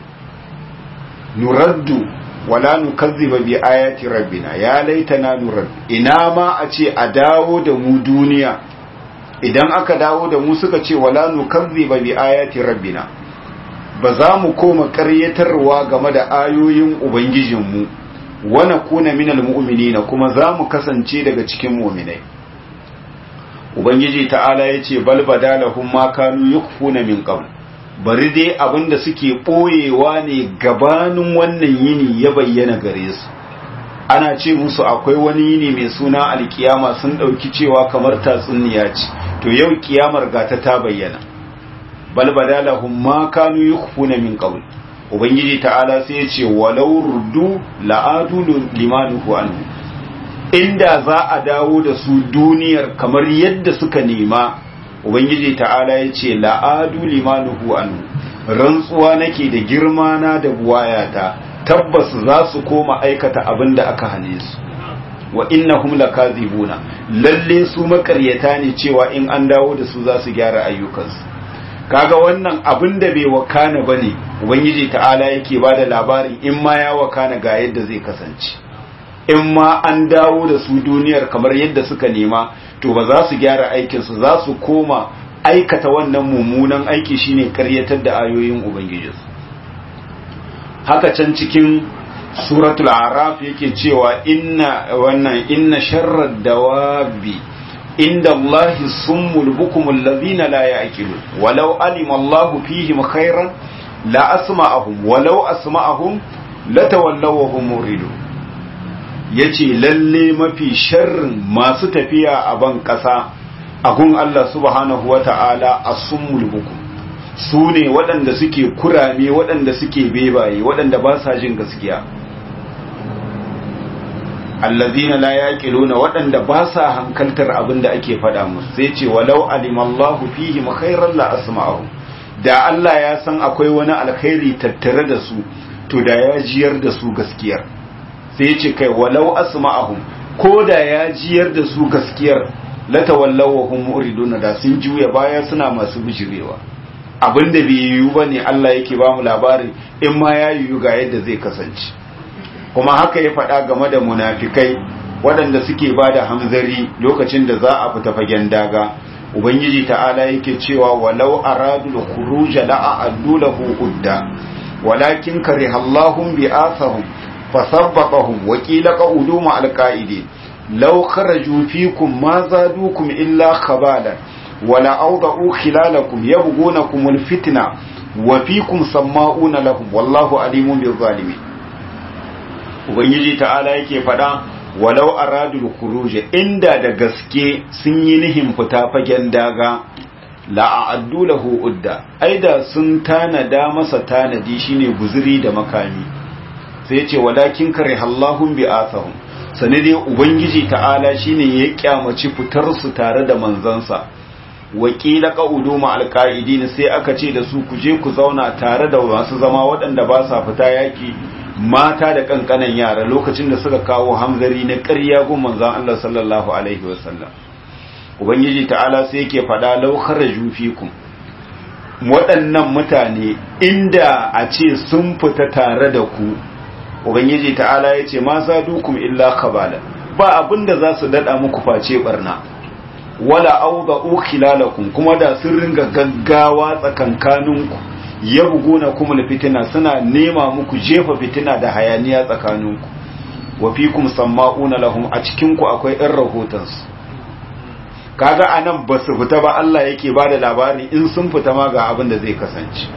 nuraddu wala nukazziba bi ayati rabbina ya laitana nuraddu ina ma a ce a dawo da mu duniya idan aka dawo da mu suka ce wala nukazziba bi ayati rabbina ba za mu koma ƙaryatarwa game da ayoyin ubangijinmu wa nakuna minal mu'minina kuma za mu kasance daga cikin mu'minai ubangiji ta'ala yace bal badalahum ma kanu yukfuna min qabl bari dai abinda suke ɓoyewa ne gabanin wannan yini ya bayyana gare su ana ce musu akwai wani yini mai suna alkiyama sun ɗauki cewa kamar tatsuniya ce to yau kiyamar gata ta bayyana bal badalahum ma kanu yukhfuna min qabl ubangiji ta'ala sai ya ce walau ruddu la'adu limanuhu anhu inda za a dawo da su duniyar kamar yadda suka nema ubangiji ta'ala ya ce la'adu limanuhu anhu rantsuwa nake da girma na da buwayata tabbas za su koma aikata abin da aka hane su wa innahum lakazibuna lalle su makaryata ne cewa in an dawo da su za su gyara ayyukansu kaga wannan abin da bai wakana bane ubangiji ta'ala yake bada labarin in ma ya wakana ga yadda zai kasance in ma an dawo da su duniyar kamar yadda suka nema to ba za su gyara aikinsu za su koma aikata wannan mummunan aiki shine karyatar da ayoyin ubangijinsu haka can cikin suratul araf yake cewa inna wannan inna sharrad dawabi inda Allahi summul bukumul ladhina la ya'qilun walau alima Allahu fihim khairan la asma'ahum walau asma'ahum latawallaw wa hum muridun yace lalle mafi sharrin masu tafiya a ban kasa agun Allah subhanahu wata'ala as-summul bukum su ne waɗanda suke kurame waɗanda suke bebaye waɗanda ba sa jin gaskiya allazina la yaqiluna waɗanda ba sa hankaltar abin da ake faɗa musu sai ce walau alimallahu fihi khairan la asma'u da Allah ya san akwai wani alkhairi tattare da su to da ya jiyar da su gaskiyar sai ce kai walau asma'ahum ko da ya jiyar da su gaskiyar la tawallaw wa hum muridun da sun juya baya suna masu bijirewa abin da bai yiwu bane Allah yake ba mu labarin in ma ya yiwu ga yadda zai kasance kuma haka ya faɗa game da munafikai waɗanda suke ba da hamzari lokacin da za a fita fagen daga ubangiji ta'ala yake cewa walau aradu da kuruja la'a'addu lahu udda walakin karihallahum bi'athahum fasabbaqahum wa qila qa'udu ma alqa'idin law kharaju fikum ma zadukum illa khabalan wala awda'u khilalakum yabghunakum alfitna wa fikum samma'una lahum wallahu alimun bil zalimin ubangiji ta'ala yake faɗa walau aradul khuruj inda da gaske sun yi nihin fita fagen daga la a'addu lahu udda aida sun tanada masa tanadi shine guzuri da makami sai ce walakin karihallahum bi'athahum sane dai ubangiji ta'ala shine ya kyamaci fitar su tare da manzansa wakila qaudu ma alqaidin sai aka ce da su ku je ku zauna tare da masu zama waɗanda ba sa fita yaki mata da kankanan yara lokacin da suka kawo hamzari na ƙarya gun manzon Allah sallallahu alaihi wasallam ubangiji ta'ala sai yake faɗa law kharaju fikum waɗannan mutane inda a ce sun fita tare da ku ubangiji ta'ala ya ce ma zadukum illa khabala ba abinda za su dada muku face barna wala awda'u khilalakum kuma da sun ringa gaggawa tsakankaninku ya buguna kuma fitina suna nema muku jefa fitina da hayaniya tsakaninku wa fikum samma'una lahum a cikin ku akwai ɗan rahotansu kaga anan ba su fita ba Allah yake ba da labari in sun fita ma ga abin da zai kasance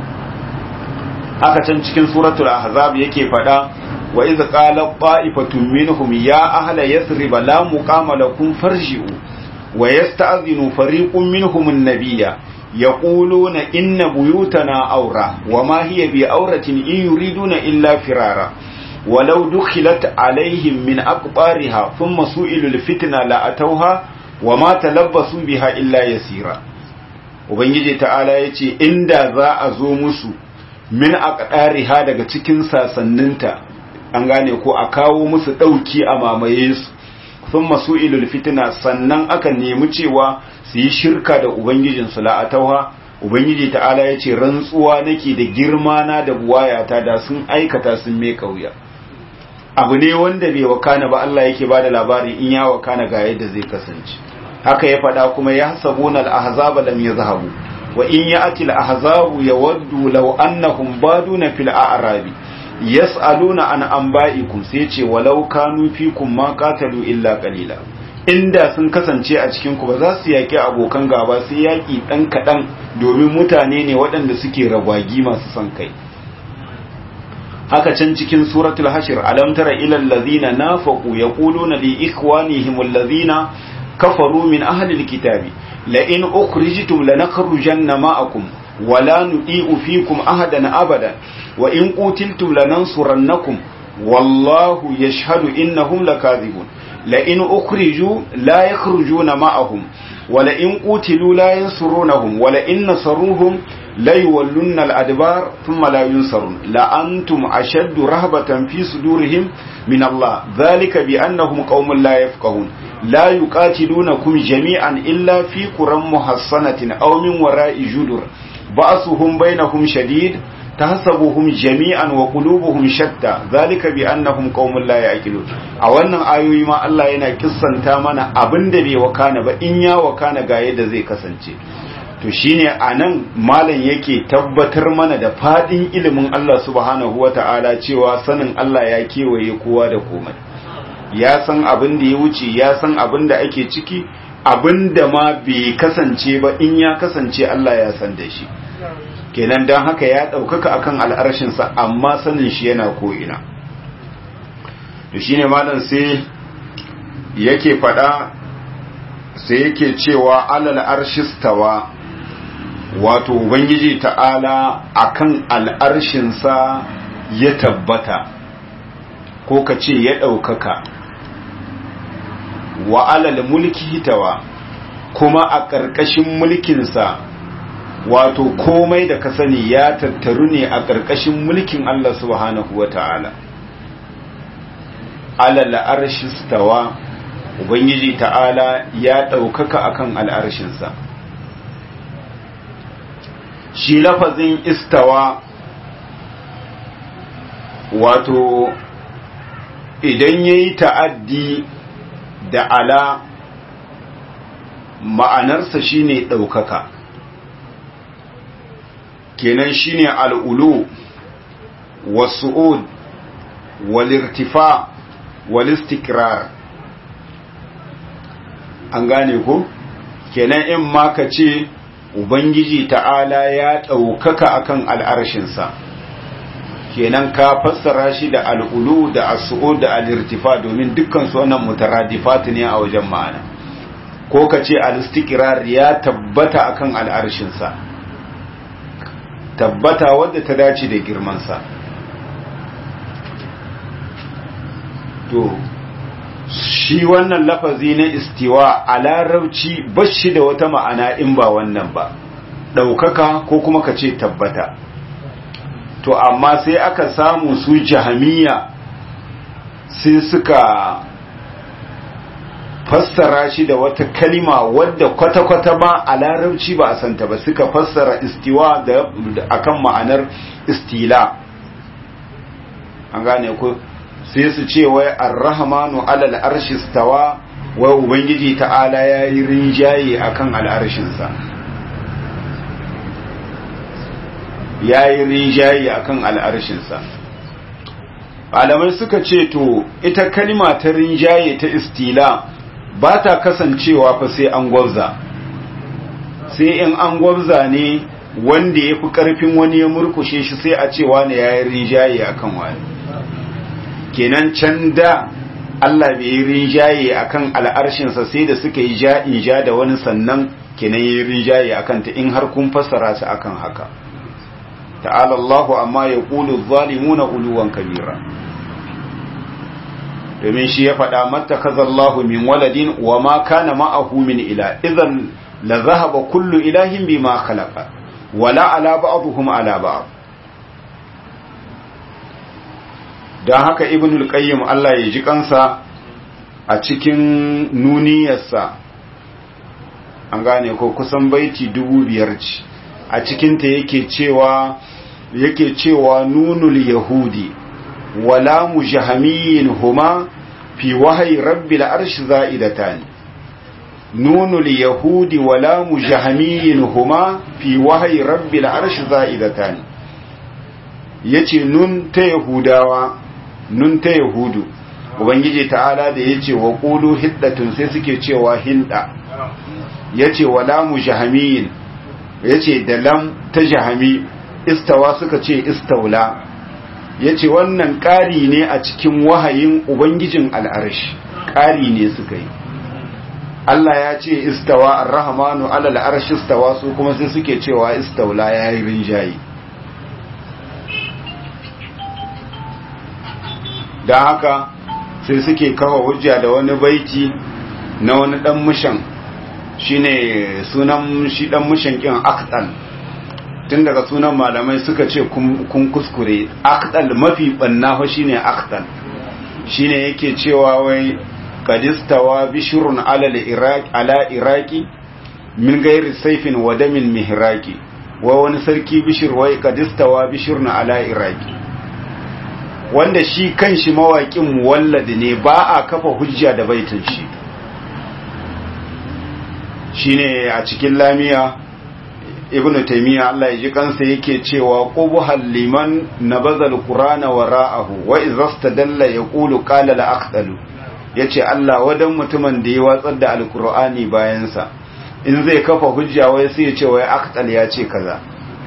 haka can cikin suratul ahzab yake fada wa iz qala qa'ifatun minhum ya ahla yathrib la muqama lakum farji'u wa yasta'dhinu fariqun minhum an-nabiyya يقولون إن بيوتنا أورة وما هي بأورة إن يريدون إلا فرارا ولو دخلت عليهم من أقبارها ثم سئلوا الفتنة لأتوها وما تلبسوا بها إلا يسيرا Ubangiji ta'ala ya ce, Inda za a zo musu min a ƙariha daga cikin sasanninta, an gane ko a kawo musu ɗauki a mamaye su, sun masu ilul fitina sannan aka nemi cewa su yi shirka da Ubangijinsu la'atauha, Ubangiji ta'ala ya ce, Rantsuwa nake da girma na da buwayata da sun aikata sun mai kauya. Abu ne wanda bai wakana ba Allah yake ba da labari in ya wakana ga yadda zai kasance. Haka ya faɗa kuma ya hasabuna al'ahazaba lam ya zahabu, wa in ya atil ahzabu ya waddu lau annahum baduna fil a'rabi yas'aluna an anba'ikum sai ce walau kanu fikum ma qatalu illa qalila inda sun kasance a cikin ku ba za su yaki abokan gaba sai yaki dan kadan domin mutane ne waɗanda suke ragwagi masu son kai haka can cikin suratul hashir alam tara ila allazina nafaqu yaquluna li ikhwanihim allazina kafaru min ahli alkitabi la in ukhrijtum lanakhrujanna ma'akum wala nudi'u fikum ahadan abada wa in qutiltum lanansurannakum wallahu yashhadu innahum lakadhibun la in ukhriju la yakhrujuna ma'ahum wa la in qutilu la yansurunahum wa la in nasaruhum la yuwallunna al-adbar thumma la yunsarun la antum ashaddu rahbatan fi sudurihim min Allah dhalika bi annahum qaumun la yafqahun la yuqatilunakum jami'an illa fi quram muhassanatin aw min wara'i judur ba'suhum bainahum shadid tahsabuhum jami'an wa qulubuhum shatta zalika bi annahum qaumun la ya'qilun a wannan ayoyi ma Allah yana kissanta mana abinda bai wakana ba in ya wakana ga yadda zai kasance to shine anan malam yake tabbatar mana da fadin ilimin Allah subhanahu wata'ala cewa sanin Allah ya kewaye kowa da komai ya san abin da ya wuce ya san abin da ake ciki abin da ma bai kasance ba in ya kasance Allah ya san da shi kenan don haka ya ɗaukaka akan al'arshinsa amma sanin shi yana ko'ina to shi ne malam sai yake faɗa sai yake cewa alal arshistawa wato ubangiji ta'ala akan al'arshinsa ya tabbata ko ka ce ya ɗaukaka wa alal mulki hitawa kuma a ƙarƙashin mulkinsa wato komai da ka sani ya tattaru ne a ƙarƙashin mulkin Allah subhanahu wa ta'ala. Alal arshistawa, Ubangiji ta'ala ya ɗaukaka akan al'arshinsa. Shi lafazin istawa wato idan ya yi ta'addi da ala ma'anarsa shine ɗaukaka. kenan shine al'ulu wasu'ud walirtifa walistikrar an gane ko kenan in ma ka ce ubangiji ta'ala ya ɗaukaka akan al'arshinsa kenan ka fassara shi da al'ulu da asu'ud da alirtifa domin dukkan su wannan mutaradifat ne a wajen ma'ana ko ka ce alistikrar ya tabbata akan al'arshinsa tabbata wadda ta dace da girmansa to shi wannan lafazi na istiwa a larabci bashi da wata ma'ana in ba wannan ba ɗaukaka ko kuma ka ce tabbata to amma sai aka samu su jahamiya sai suka fassara shi da wata kalima wadda kwata-kwata ba a larabci ba a santa ba suka fassara istiwa da akan ma'anar istila an gane ku sai su ce wai arrahmanu alal arshi stawa wai ubangiji ta'ala ya yi rinjaye akan al'arshinsa ya yi rinjaye akan al'arshinsa malamai suka ce to ita kalima ta rinjaye ta istila ba ta kasancewa fa sai an gwabza sai in an gwabza ne wanda ya fi ƙarfin wani ya murkushe shi sai a cewa ne ya yi rinjaye a kan wani kenan can da Allah bai yi rinjaye a kan al'arshinsa sai da suka yi ja'in ja da wani sannan kenan ya yi rinjaye a kanta in har kun fassara su akan haka ta'ala Allahu amma ya ƙulu zalimuna uluwan kabira domin shi ya faɗa mata kazallahu min waladin wa ma kana ma'ahu min ila idan la zahaba kullu ilahin bima khalaqa wala ala ba'dhum ala ba'd dan haka ibnul qayyim Allah ya ji kansa a cikin nuniyarsa an gane ko kusan baiti dubu biyar ce a cikinta yake cewa yake cewa nunul yahudi wala mujahamiyin huma fi wahayi rabbil arshi za'idatan nunul yahudi wala mujahamiyin huma fi wahayi rabbil arshi za'idatan yace nun ta yahudawa nun ta yahudu ubangiji ta'ala da yace wa qulu hiddatun sai suke cewa hinda yace wala mujahamiyin yace da lam ta jahami istawa suka ce istaula ya ce wannan ƙari ne a cikin wahayin ubangijin al'arshi ƙari ne suka yi Allah ya ce istawa ar-rahmanu ala al-arshi istawa su kuma sai suke cewa istaula yayi rinjayi dan haka sai suke kawo hujja da wani baiti na wani dan mushan shine sunan shi dan mushan kin aqdal tun daga sunan malamai suka ce kun kuskure aqdal mafi banna fa shine aqdal shine yake cewa wai qadistawa bishrun ala al-iraq ala iraqi min ghairi sayfin wa damin mihraqi wa wani sarki bishir wai qadistawa bishrun ala iraqi wanda shi kanshi mawaƙin muwallad ne ba a kafa hujja da baitin shi shine a cikin lamiya ibnu taymiya Allah ya ji kansa yake cewa qubhal liman nabaza alqur'ana wara'ahu wa idhastadalla yaqulu qala la aqdalu yace Allah wadan mutumin da ya watsar da alqur'ani bayan sa in zai kafa hujja wai sai ya ce wai aqdal ya ce kaza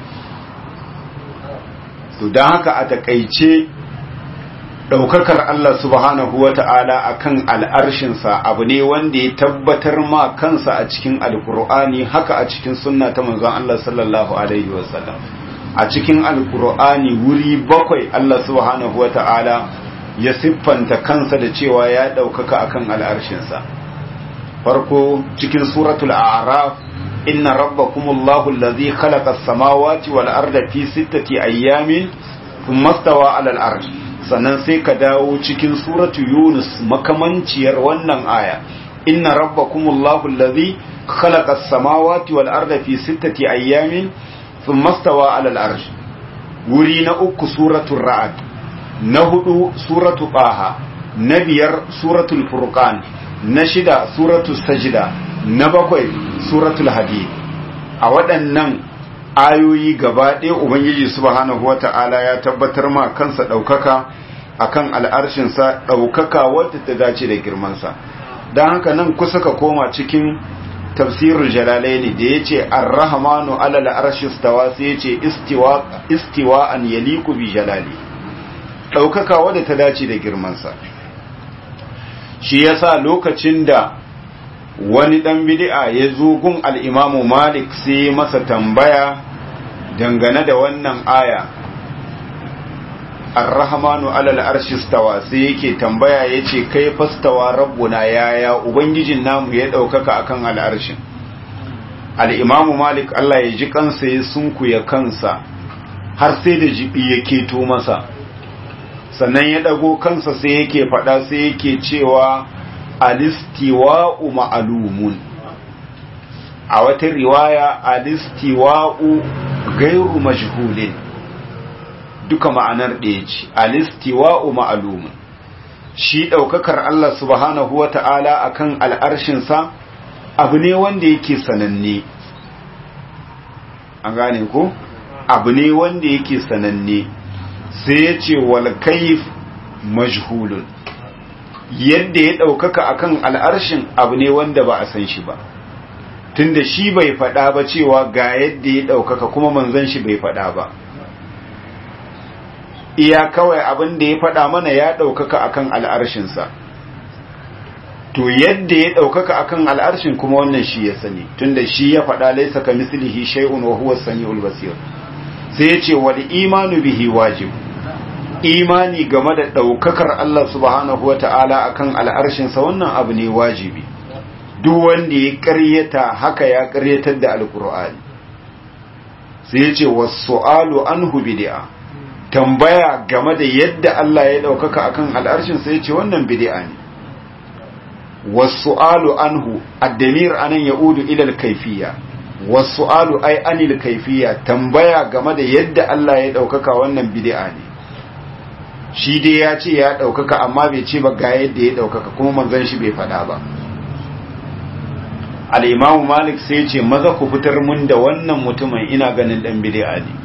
to dan haka a takeice daukakar Allah subhanahu wa ta'ala a kan al'arshinsa abu ne wanda ya tabbatar ma kansa a cikin alkur'ani haka a cikin sunna ta manzon Allah sallallahu Alaihi wasallam a cikin alkur'ani wuri bakwai Allah subhanahu wa ta'ala ya siffanta kansa da cewa ya daukaka a kan al'arshinsa farko cikin suratul a'raf inna rabbakumullahu allazi khalaqa as-samawati wal arda fi sittati ayyamin thumma stawa 'ala al-arsh sannan sai ka dawo cikin suratu yunus makamanciyar wannan aya inna rabbakumullahu allazi khalaqa as-samawati wal arda fi sittati ayyamin thumma stawa 'ala al-arsh wuri na uku suratul ra'd na hudu suratu qaha na biyar suratul furqan na shida suratul sajda na bakwai suratul hadid a waɗannan ayoyi gaba ɗaya ubangiji subhanahu wata'ala ya tabbatar ma kansa ɗaukaka akan al'arshinsa ɗaukaka wadda ta dace da girmansa don haka nan kusa ka koma cikin tafsirul jalalaini da ya ce arrahamanu alal arshi stawa sai ya ce istiwa an yaliku bi jalali ɗaukaka wadda ta dace da girmansa shi yasa lokacin da wani ɗan bid'a ya zo gun al'imamu malik sai masa tambaya dangane da wannan aya arrahmanu alal arshi stawa sai yake tambaya yace kai fastawa rabbuna yaya ubangijin namu ya daukaka akan al'arshin al-imamu malik Allah ya ji kansa ya sunkuya kansa har sai da jibi ya keto masa sannan ya dago kansa sai yake fada sai yake cewa alistiwa'u ma'lumun a wata riwaya alistiwa'u gairu majhulin duka ma'anar ɗaya ce alistiwa'u ma'alumin shi ɗaukakar Allah subhanahu wa ta'ala a kan al'arshinsa abu ne wanda yake sananne an gane ko abu ne wanda yake sananne sai ya ce walkaif majhulun yadda ya ɗaukaka a kan al'arshin abu ne wanda ba a san shi ba tunda shi bai faɗa ba cewa ga yadda ya ɗaukaka kuma manzon shi bai faɗa ba iya kawai abin da ya faɗa mana ya ɗaukaka akan al'arshinsa to yadda ya ɗaukaka akan al'arshin kuma wannan shi ya sani tunda shi ya faɗa laisa ka mislihi shay'un wa huwa samiul basir sai ya ce wal imanu bihi wajib imani game da ɗaukakar Allah subhanahu wata'ala akan al'arshinsa wannan abu ne wajibi duk wanda ya ƙaryata haka ya ƙaryatar da alƙur'ani sai ya ce wasu alu anhu bid'a tambaya game da yadda Allah ya ɗaukaka akan al'arshin sai ce wannan bid'a ne wasu'alu anhu addamir anan yaudu ila al-kayfiyya wasu'alu ay anil kayfiyya tambaya game da yadda Allah ya ɗaukaka wannan bid'a ne shi dai ya ce ya ɗaukaka amma bai ce ba ga yadda ya ɗaukaka kuma manzon shi bai faɗa ba al-imamu malik sai ce maza ku fitar mun da wannan mutumin ina ganin dan bid'a ne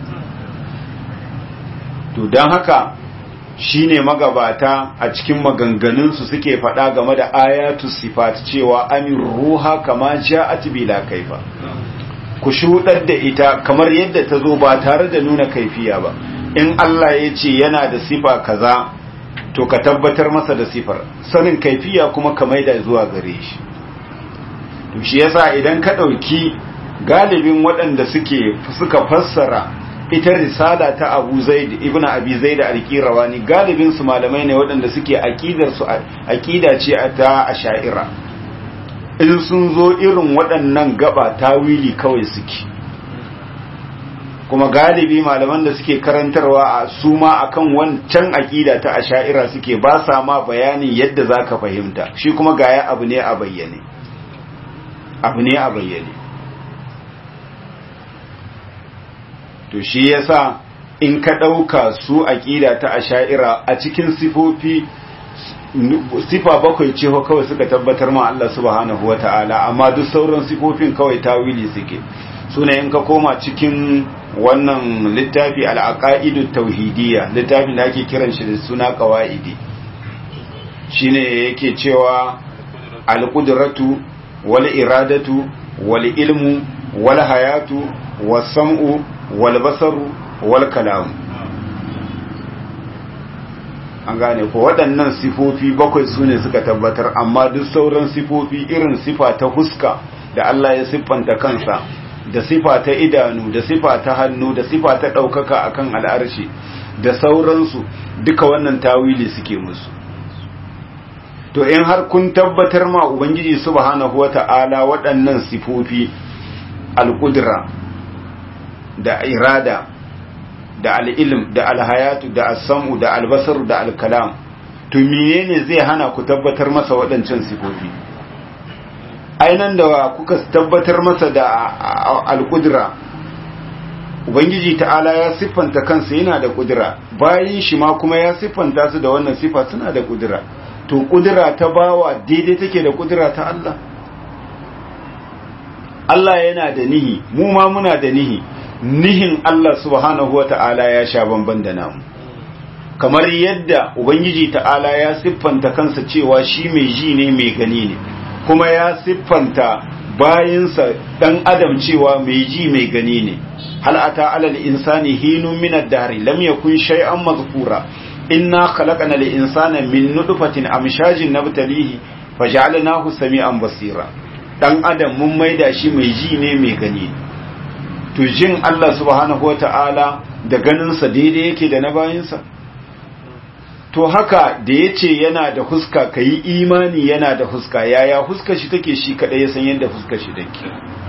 to don haka shine magabata a cikin maganganunsu suke faɗa game da ayatu sifat cewa amin ruha kama ja'at bila kaifa ku shuɗar da ita kamar yadda ta zo ba tare da nuna kaifiya ba in Allah ya ce yana da sifa kaza to ka tabbatar masa da sifar sanin kaifiya kuma ka maida zuwa gare shi to shi yasa idan ka ɗauki galibin waɗanda suke suka fassara ita risala ta Abu Zaid ibn Abi Zaid al-Qirawani galibin su malamai ne waɗanda suke aqidar su aqida ce ta Asha'ira in sun zo irin waɗannan gaba tawili kawai suke kuma galibi malaman da suke karantarwa a su ma akan wancan aqida ta Asha'ira suke ba sa ma bayanin yadda zaka fahimta shi kuma gaya abu ne a bayyane abu ne a bayyane to shi yasa in ka ɗauka su aƙida ta asha'ira a cikin sifofi sifa bakwai ce kawai suka tabbatar ma Allah subhanahu wa ta'ala amma duk sauran sifofin kawai tawili suke suna in ka koma cikin wannan littafi al'aqaidu tauhidiyya littafin da ake kiran shi da suna qawaidi shine yake cewa al-qudratu wal iradatu wal ilmu wal hayatu was sam'u wal basaru wal kalam an gane ko waɗannan sifofi bakwai su ne suka tabbatar amma duk sauran sifofi irin sifa ta huska da Allah ya siffanta kansa da sifa ta idanu da sifa ta hannu da sifa ta ɗaukaka akan al'arshi da sauransu duka wannan tawili suke musu to in har kun tabbatar ma ubangiji subhanahu wata'ala waɗannan sifofi al-qudra da irada da al'ilm da alhayatu da asamu da albasar da alkalam to menene zai hana ku tabbatar masa waɗancan sifofi ainan da kuka tabbatar masa da alkudura ubangiji ta'ala ya siffanta kansa yana da kudura bayan shi ma kuma ya siffanta su da wannan sifa suna da kudura to kudura ta bawa daidai take da kudura ta Allah Allah yana da nihi mu ma muna da nihi nihin Allah subhanahu wa ta'ala ya sha bamban da namu kamar yadda ubangiji ta'ala ya siffanta kansa cewa shi mai ji ne mai gani ne kuma ya siffanta bayinsa dan adam cewa mai ji mai gani ne hal ata alal insani hinun min ad-dahr lam yakun shay'an mazkura inna khalaqna al-insana min nutfatin amshajin nabtalihi faj'alnahu sami'an basira dan adam mun maida shi mai ji ne mai gani ne to jin Allah subhanahu wa ta'ala da ganinsa daidai yake da na bayinsa? To haka da ya ce yana da huska ka yi imani yana da huska yaya huska shi take shi kaɗai ya san yadda huska shi take.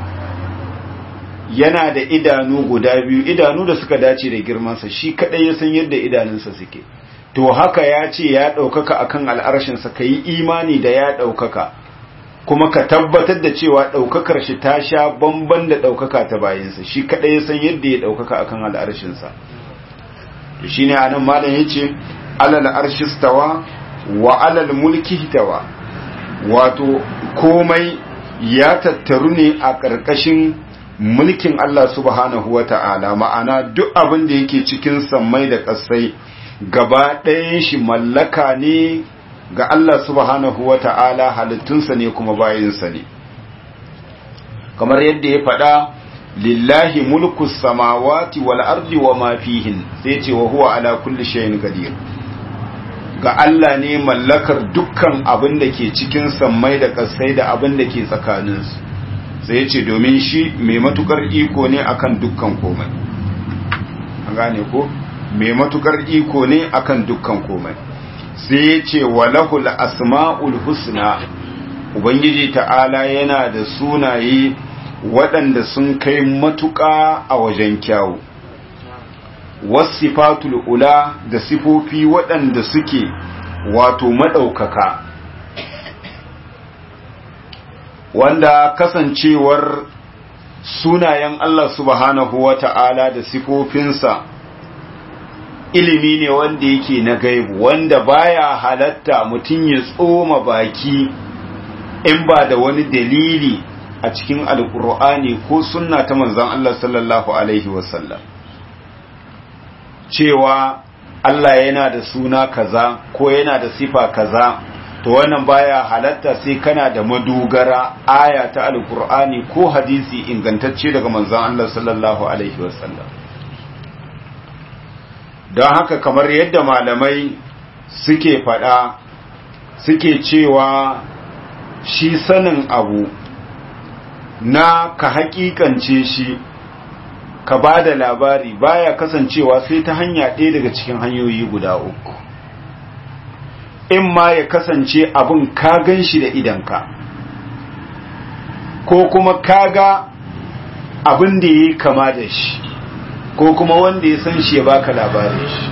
Yana da idanu guda biyu, idanu da suka dace da girmansa shi kaɗai ya san yadda idanunsa suke. To haka ya ce ya ɗaukaka akan al'arshinsa ka yi imani da ya ɗaukaka. kuma ka tabbatar da cewa ɗaukakar shi ta sha bamban da ɗaukaka ta bayansa shi kaɗai ya san yadda ya ɗaukaka akan al'arshinsa to shi ne anan malam ya ce alal arshistawa wa alal mulki hitawa wato komai ya tattaru ne a ƙarƙashin mulkin Allah subhanahu wa ta'ala ma'ana duk abin da yake cikin sammai da ƙasai gaba ɗayan shi mallaka ne ga Allah subhanahu wa ta'ala halittunsa ne kuma bayinsa ne kamar yadda ya faɗa lillahi mulku samawati wal ardi wa ma fihin sai ce wa huwa ala kulli shay'in qadir ga Allah ne mallakar dukkan abin da ke cikin sammai da ƙasai da abin da ke tsakaninsu sai ce domin shi mai matukar iko ne akan dukkan komai an gane ko mai matukar iko ne akan dukkan komai sai ya ce walahul asma'ul husna ubangiji ta'ala yana da sunaye waɗanda sun kai matuƙa a wajen kyawu wasifatul ula da sifofi waɗanda suke wato maɗaukaka wanda kasancewar sunayen Allah subhanahu wa ta'ala da sifofinsa ilimi ne wanda yake na gaibu wanda baya halatta mutum ya tsoma baki in ba da wani dalili a cikin alkur'ani ko sunna ta manzon Allah sallallahu alaihi wasallam cewa Allah yana da suna kaza ko yana da sifa kaza to wannan baya halatta sai kana da madogara aya ta alkur'ani ko hadisi ingantacce daga manzon Allah sallallahu alaihi wasallam don haka kamar yadda malamai suke faɗa suke cewa shi sanin abu na ka hakikance shi ka ba da labari baya kasancewa sai ta hanya ɗaya daga cikin hanyoyi guda uku in ma ya kasance abin ka gan shi da idanka ko kuma ka ga abin da ya yi kama da shi ko kuma wanda ya san shi ya baka labarin shi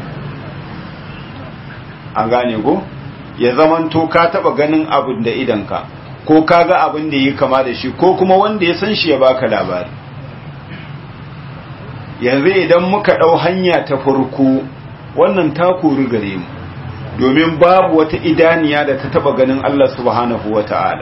an gane ko ya zamanto ka taba ganin abin da idanka ko ka ga abin da ya yi kama da shi ko kuma wanda ya san shi ya baka labari yanzu idan muka ɗau hanya ta farko wannan ta kori gare mu domin babu wata idaniya da ta taba ganin Allah subhanahu wa ta'ala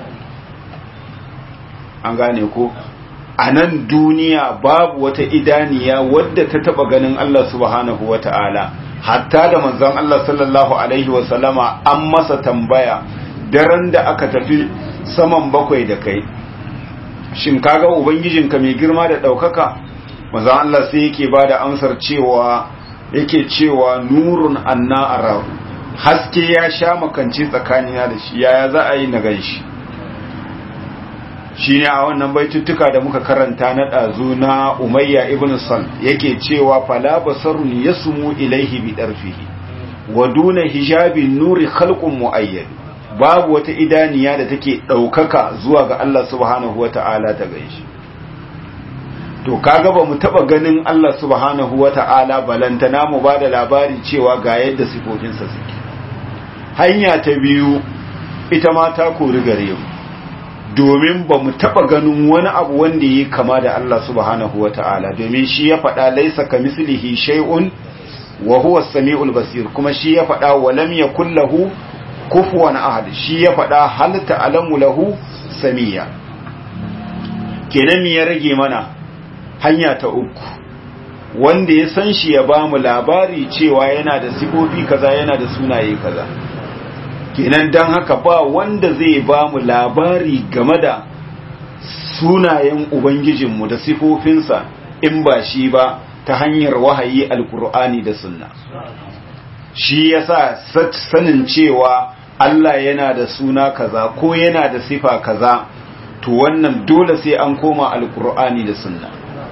an gane ko a nan duniya babu wata idaniya wadda ta taba ganin Allah subhanahu wa ta'ala hatta da manzon Allah sallallahu alaihi wa sallama an masa tambaya daren da aka tafi saman bakwai da kai shin kaga ubangijinka mai girma da ɗaukaka manzon Allah sai yake ba da amsar cewa yake cewa nurun anna arahu haske ya sha makanci tsakanina da shi yaya za a yi na ganshi shi ne a wannan baituttuka da muka karanta na ɗazu na umayya ibn sal yake cewa fala basarun yasmu ilaihi bi darfihi wa duna hijabin nuri khalqun muayyad babu wata idaniya da take ɗaukaka zuwa ga Allah subhanahu wata'ala ta ganshi to kaga ba mu taba ganin Allah subhanahu wata'ala balantana mu ba da labari cewa ga yadda sifofinsa suke hanya ta biyu ita ma ta kori gare mu domin ba mu taɓa ganin wani abu wanda yi kama da Allah subhanahu wa ta'ala domin shi ya faɗa laisa ka mislihi shay'un wa huwa sami'ul basir kuma shi ya faɗa wa lam yakul lahu kufuwan ahad shi ya faɗa hal ta'lamu lahu samiya kenan ya rage mana hanya ta uku wanda ya san shi ya bamu labari cewa yana da sifofi kaza yana da sunaye kaza kenan don haka ba wanda zai ba mu labari game da sunayen Ubangijinmu da sifofinsa in ba shi ba ta hanyar wahayi alkur'ani da sunna shi yasa sanin cewa Allah yana da suna kaza ko yana da sifa kaza to wannan dole sai an koma alkur'ani da sunna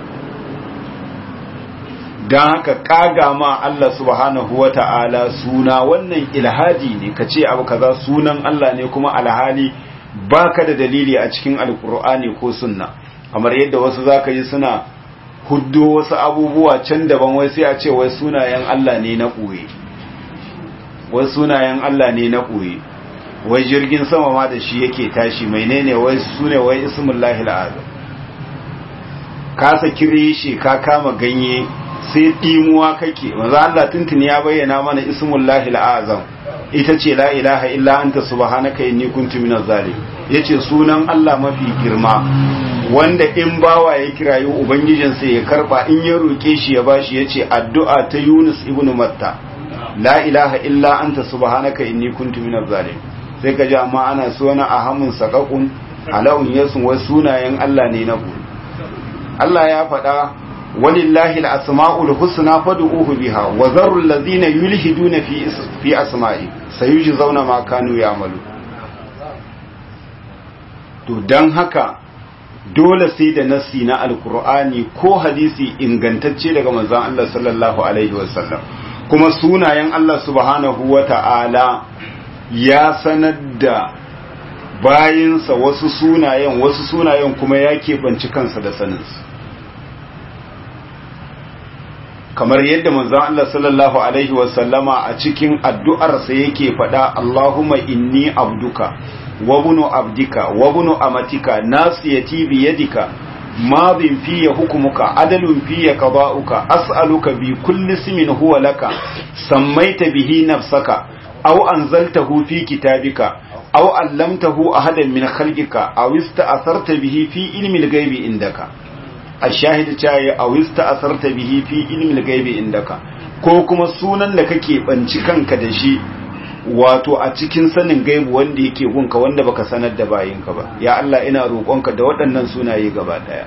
don haka kaga ma Allah subhanahu wa ta'ala suna wannan ilhadi ne ka ce abu kaza sunan Allah ne kuma alhali baka da dalili a cikin alkur'ani ko sunna kamar yadda wasu zaka yi suna huddo wasu abubuwa can daban wai sai a ce wai sunayen Allah ne na ɓoye wai sunayen Allah ne na ɓoye wai jirgin sama ma da shi yake tashi menene wai sune wai ismullahi al'azam ka saki shi ka kama ganye sai ɗimuwa kake maza Allah tuntuni ya bayyana mana ismullahi al'azam ita ce la ilaha illa anta subhanaka inni kuntu minaz zalim yace sunan Allah mafi girma wanda in bawa ya kirayi ubangijinsa ya karba in ya roke shi ya bashi yace addu'a ta Yunus ibn Matta la ilaha illa anta subhanaka inni kuntu minaz zalim sai ka ji amma ana suna ahamun sakakun alawun yasun wasu sunayen Allah ne na ku Allah ya faɗa walillahi al-asma'ul husna fad'uhu biha wa zarul ladina yulhiduna fi fi asma'i sayujzauna ma kanu ya'malu to dan haka dole sai da nassi na alkur'ani ko hadisi ingantacce daga manzon Allah sallallahu alaihi wasallam kuma sunayen Allah subhanahu wata'ala ya sanar da bayinsa wasu sunayen wasu sunayen kuma ya keɓanci kansa da saninsu kamar yadda manzon Allah sallallahu alaihi wasallama a cikin addu'arsa yake faɗa Allahumma inni abduka wa bunu abdika wa bunu amatika nasiyati bi yadika madin fiye hukumuka adalun fiye qada'uka as'aluka bi kulli ismin huwa laka sammaita bihi nafsaka aw anzaltahu fi kitabika aw allamtahu ahadan min khalqika aw ista'tharta bihi fi ilmi al-ghaibi indaka ashahid caye a wista asarta bihi fi ilmin gaibi indaka ko kuma sunan da kake banci kanka da shi wato a cikin sanin gaibu wanda yake gunka wanda baka sanar da bayinka ba ya Allah ina roƙonka da waɗannan sunaye gaba ɗaya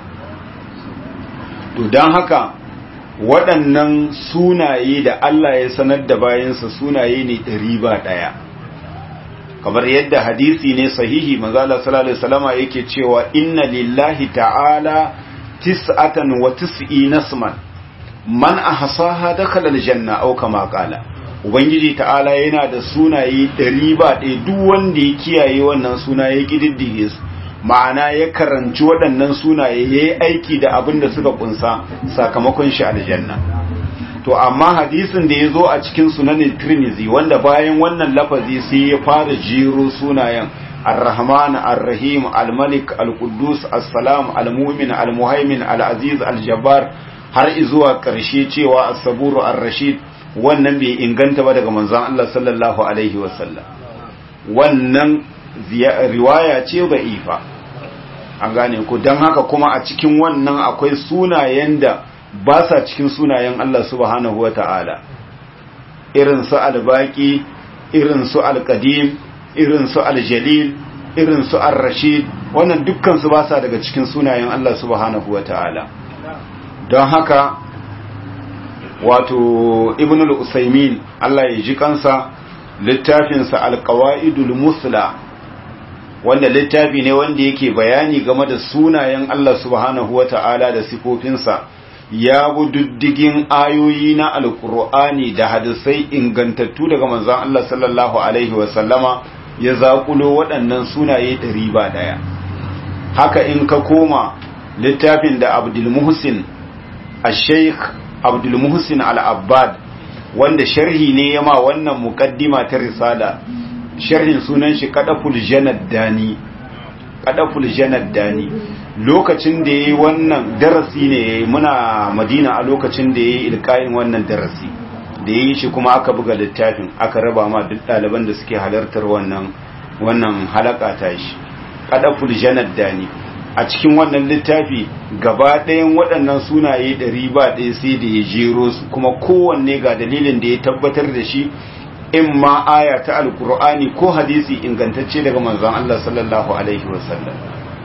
to don haka waɗannan sunaye da Allah ya sanar da bayinsa sunaye ne ɗari ba ɗaya kamar yadda hadisi ne sahihi manzo Allah sallallahu alaihi wasallama yake cewa inna lillahi ta'ala tis'atan wa tis'ina isman man ahsaha dakhala aljanna aw kama qala ubangiji ta'ala yana da sunaye ɗari ba ɗaya duk wanda ya kiyaye wannan suna ya kididdige su ma'ana ya karanci waɗannan sunaye ya yi aiki da abin da suka kunsa sakamakon shi aljanna to amma hadisin da ya zo a cikin sunanin tirmizi wanda bayan wannan lafazi sai ya fara jiro sunayen ar-rahman ar-rahim al-malik al-quddus as-salam al-mu'min al-muhaimin al-aziz al-jabbar har izuwa ƙarshe cewa as-saburu ar-rashid wannan bai inganta ba daga manzon Allah sallallahu alaihi wasallam wannan riwaya ce ifa an gane ku don haka kuma a cikin wannan akwai sunayen da ba sa cikin sunayen Allah subhanahu wa ta'ala irin su albaki irin su alkadim irin su aljalil irin su ar-rashid wannan dukkan su ba sa daga cikin sunayen Allah subhanahu wa ta'ala don haka wato ibn al-usaymin Allah ya ji kansa littafinsa al-qawaidul musla wanda littafi ne wanda yake bayani game da sunayen Allah subhanahu wata'ala da sifofinsa ya bi diddigin ayoyi na alkur'ani da hadisai ingantattu daga manzon Allah sallallahu alaihi wasallama ya zakulo waɗannan sunaye ɗari ba ɗaya haka in ka koma littafin da abdul muhsin al-sheikh abdul muhsin al-abbad wanda sharhi ne yama wannan muqaddima ta risala sharhin sunan shi kadaful janad dani kadaful janad dani lokacin da yayi wannan darasi ne muna madina a lokacin da yayi ilkayin wannan darasi da yayi shi kuma aka buga littafin aka raba ma duk ɗaliban da suke halartar wannan wannan halaka ta shi kadaful janad dani a cikin wannan littafi gaba ɗayan waɗannan sunaye ɗari ba ɗaya sai da ya jero su kuma kowanne ga dalilin da ya tabbatar da shi in ma aya ta alkur'ani ko hadisi ingantacce daga manzon Allah sallallahu alaihi wasallam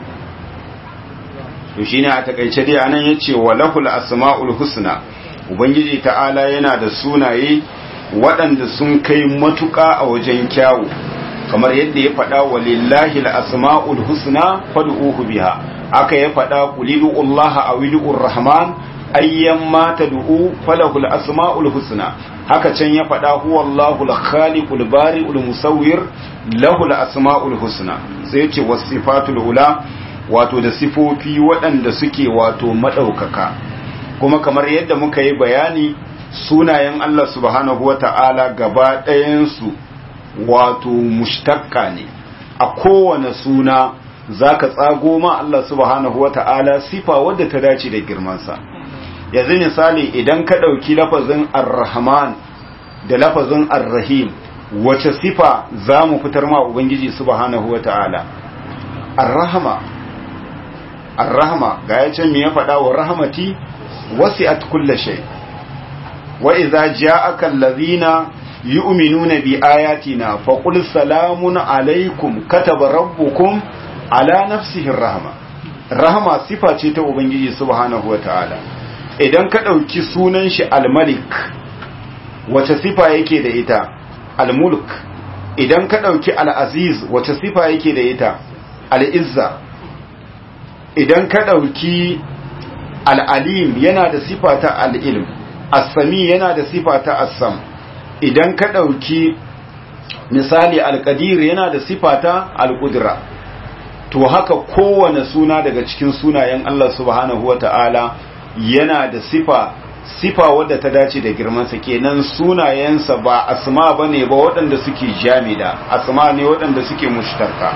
to shine a takaice dai anan yace walahul asmaul husna ubangiji ta'ala yana da sunaye waɗanda sun kai matuƙa a wajen kyawu kamar yadda ya faɗa walillahi al-asma'ul husna fad'uhu biha aka ya faɗa qulidu Allah aw idur rahman ayyamma tad'u falahu al-asma'ul husna haka can ya faɗa huwa Allahu al-khaliqul bari'ul musawwir lahu al-asma'ul husna sai yace wasifatul ula wato da sifofi waɗanda suke wato madaukaka kuma kamar yadda muka yi bayani sunayen Allah subhanahu wata'ala gaba ɗayan su wato mushtaqqa ne a kowane suna zaka tsago ma Allah subhanahu wata'ala sifa wadda ta dace da girmansa yanzu misali idan ka ɗauki lafazin ar-rahman da lafazin ar-rahim wace sifa za mu fitar ma ubangiji subhanahu wata'ala ar-rahma ar-rahma ga ya ce me ya faɗa wa rahmati wasi'at kulli shay wa idza ja'aka allazina yu'minuna bi ayatina faqul salamun alaikum kataba rabbukum ala nafsihi ar-rahma rahma sifa ce ta ubangiji subhanahu wata'ala idan ka ɗauki sunan shi al-malik wace sifa yake da ita al-mulk idan ka ɗauki al-aziz wace sifa yake da ita al-izza idan ka ɗauki al-alim yana da sifa ta al-ilm as-sami yana da sifa ta as-sam idan ka ɗauki misali al-qadir yana da sifa ta al-qudra to haka kowane suna daga cikin sunayen Allah subhanahu wata'ala yana da sifa sifa wadda ta dace da girmansa kenan sunayensa ba asma ba ne ba waɗanda suke jamida asma ne waɗanda suke mushtarka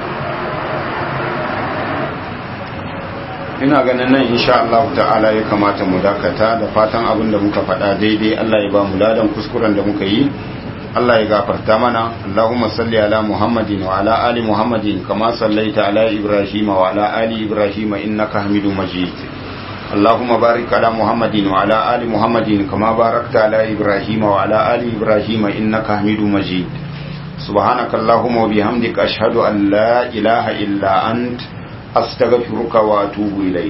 ina ganin nan insha Allah ta'ala ya kamata mu dakata da fatan abin da muka faɗa daidai Allah ya ba mu ladan kuskuren da muka yi Allah ya gafarta mana Allahumma salli ala Muhammadin wa ala ali Muhammadin kama sallaita ala Ibrahim wa ala ali Ibrahim innaka Hamidum Majid اللهم بارك على محمد وعلى آل محمد كما باركت على إبراهيم وعلى آل إبراهيم إنك حميد مجيد سبحانك اللهم وبحمدك أشهد أن لا إله إلا أنت أستغفرك وأتوب إليك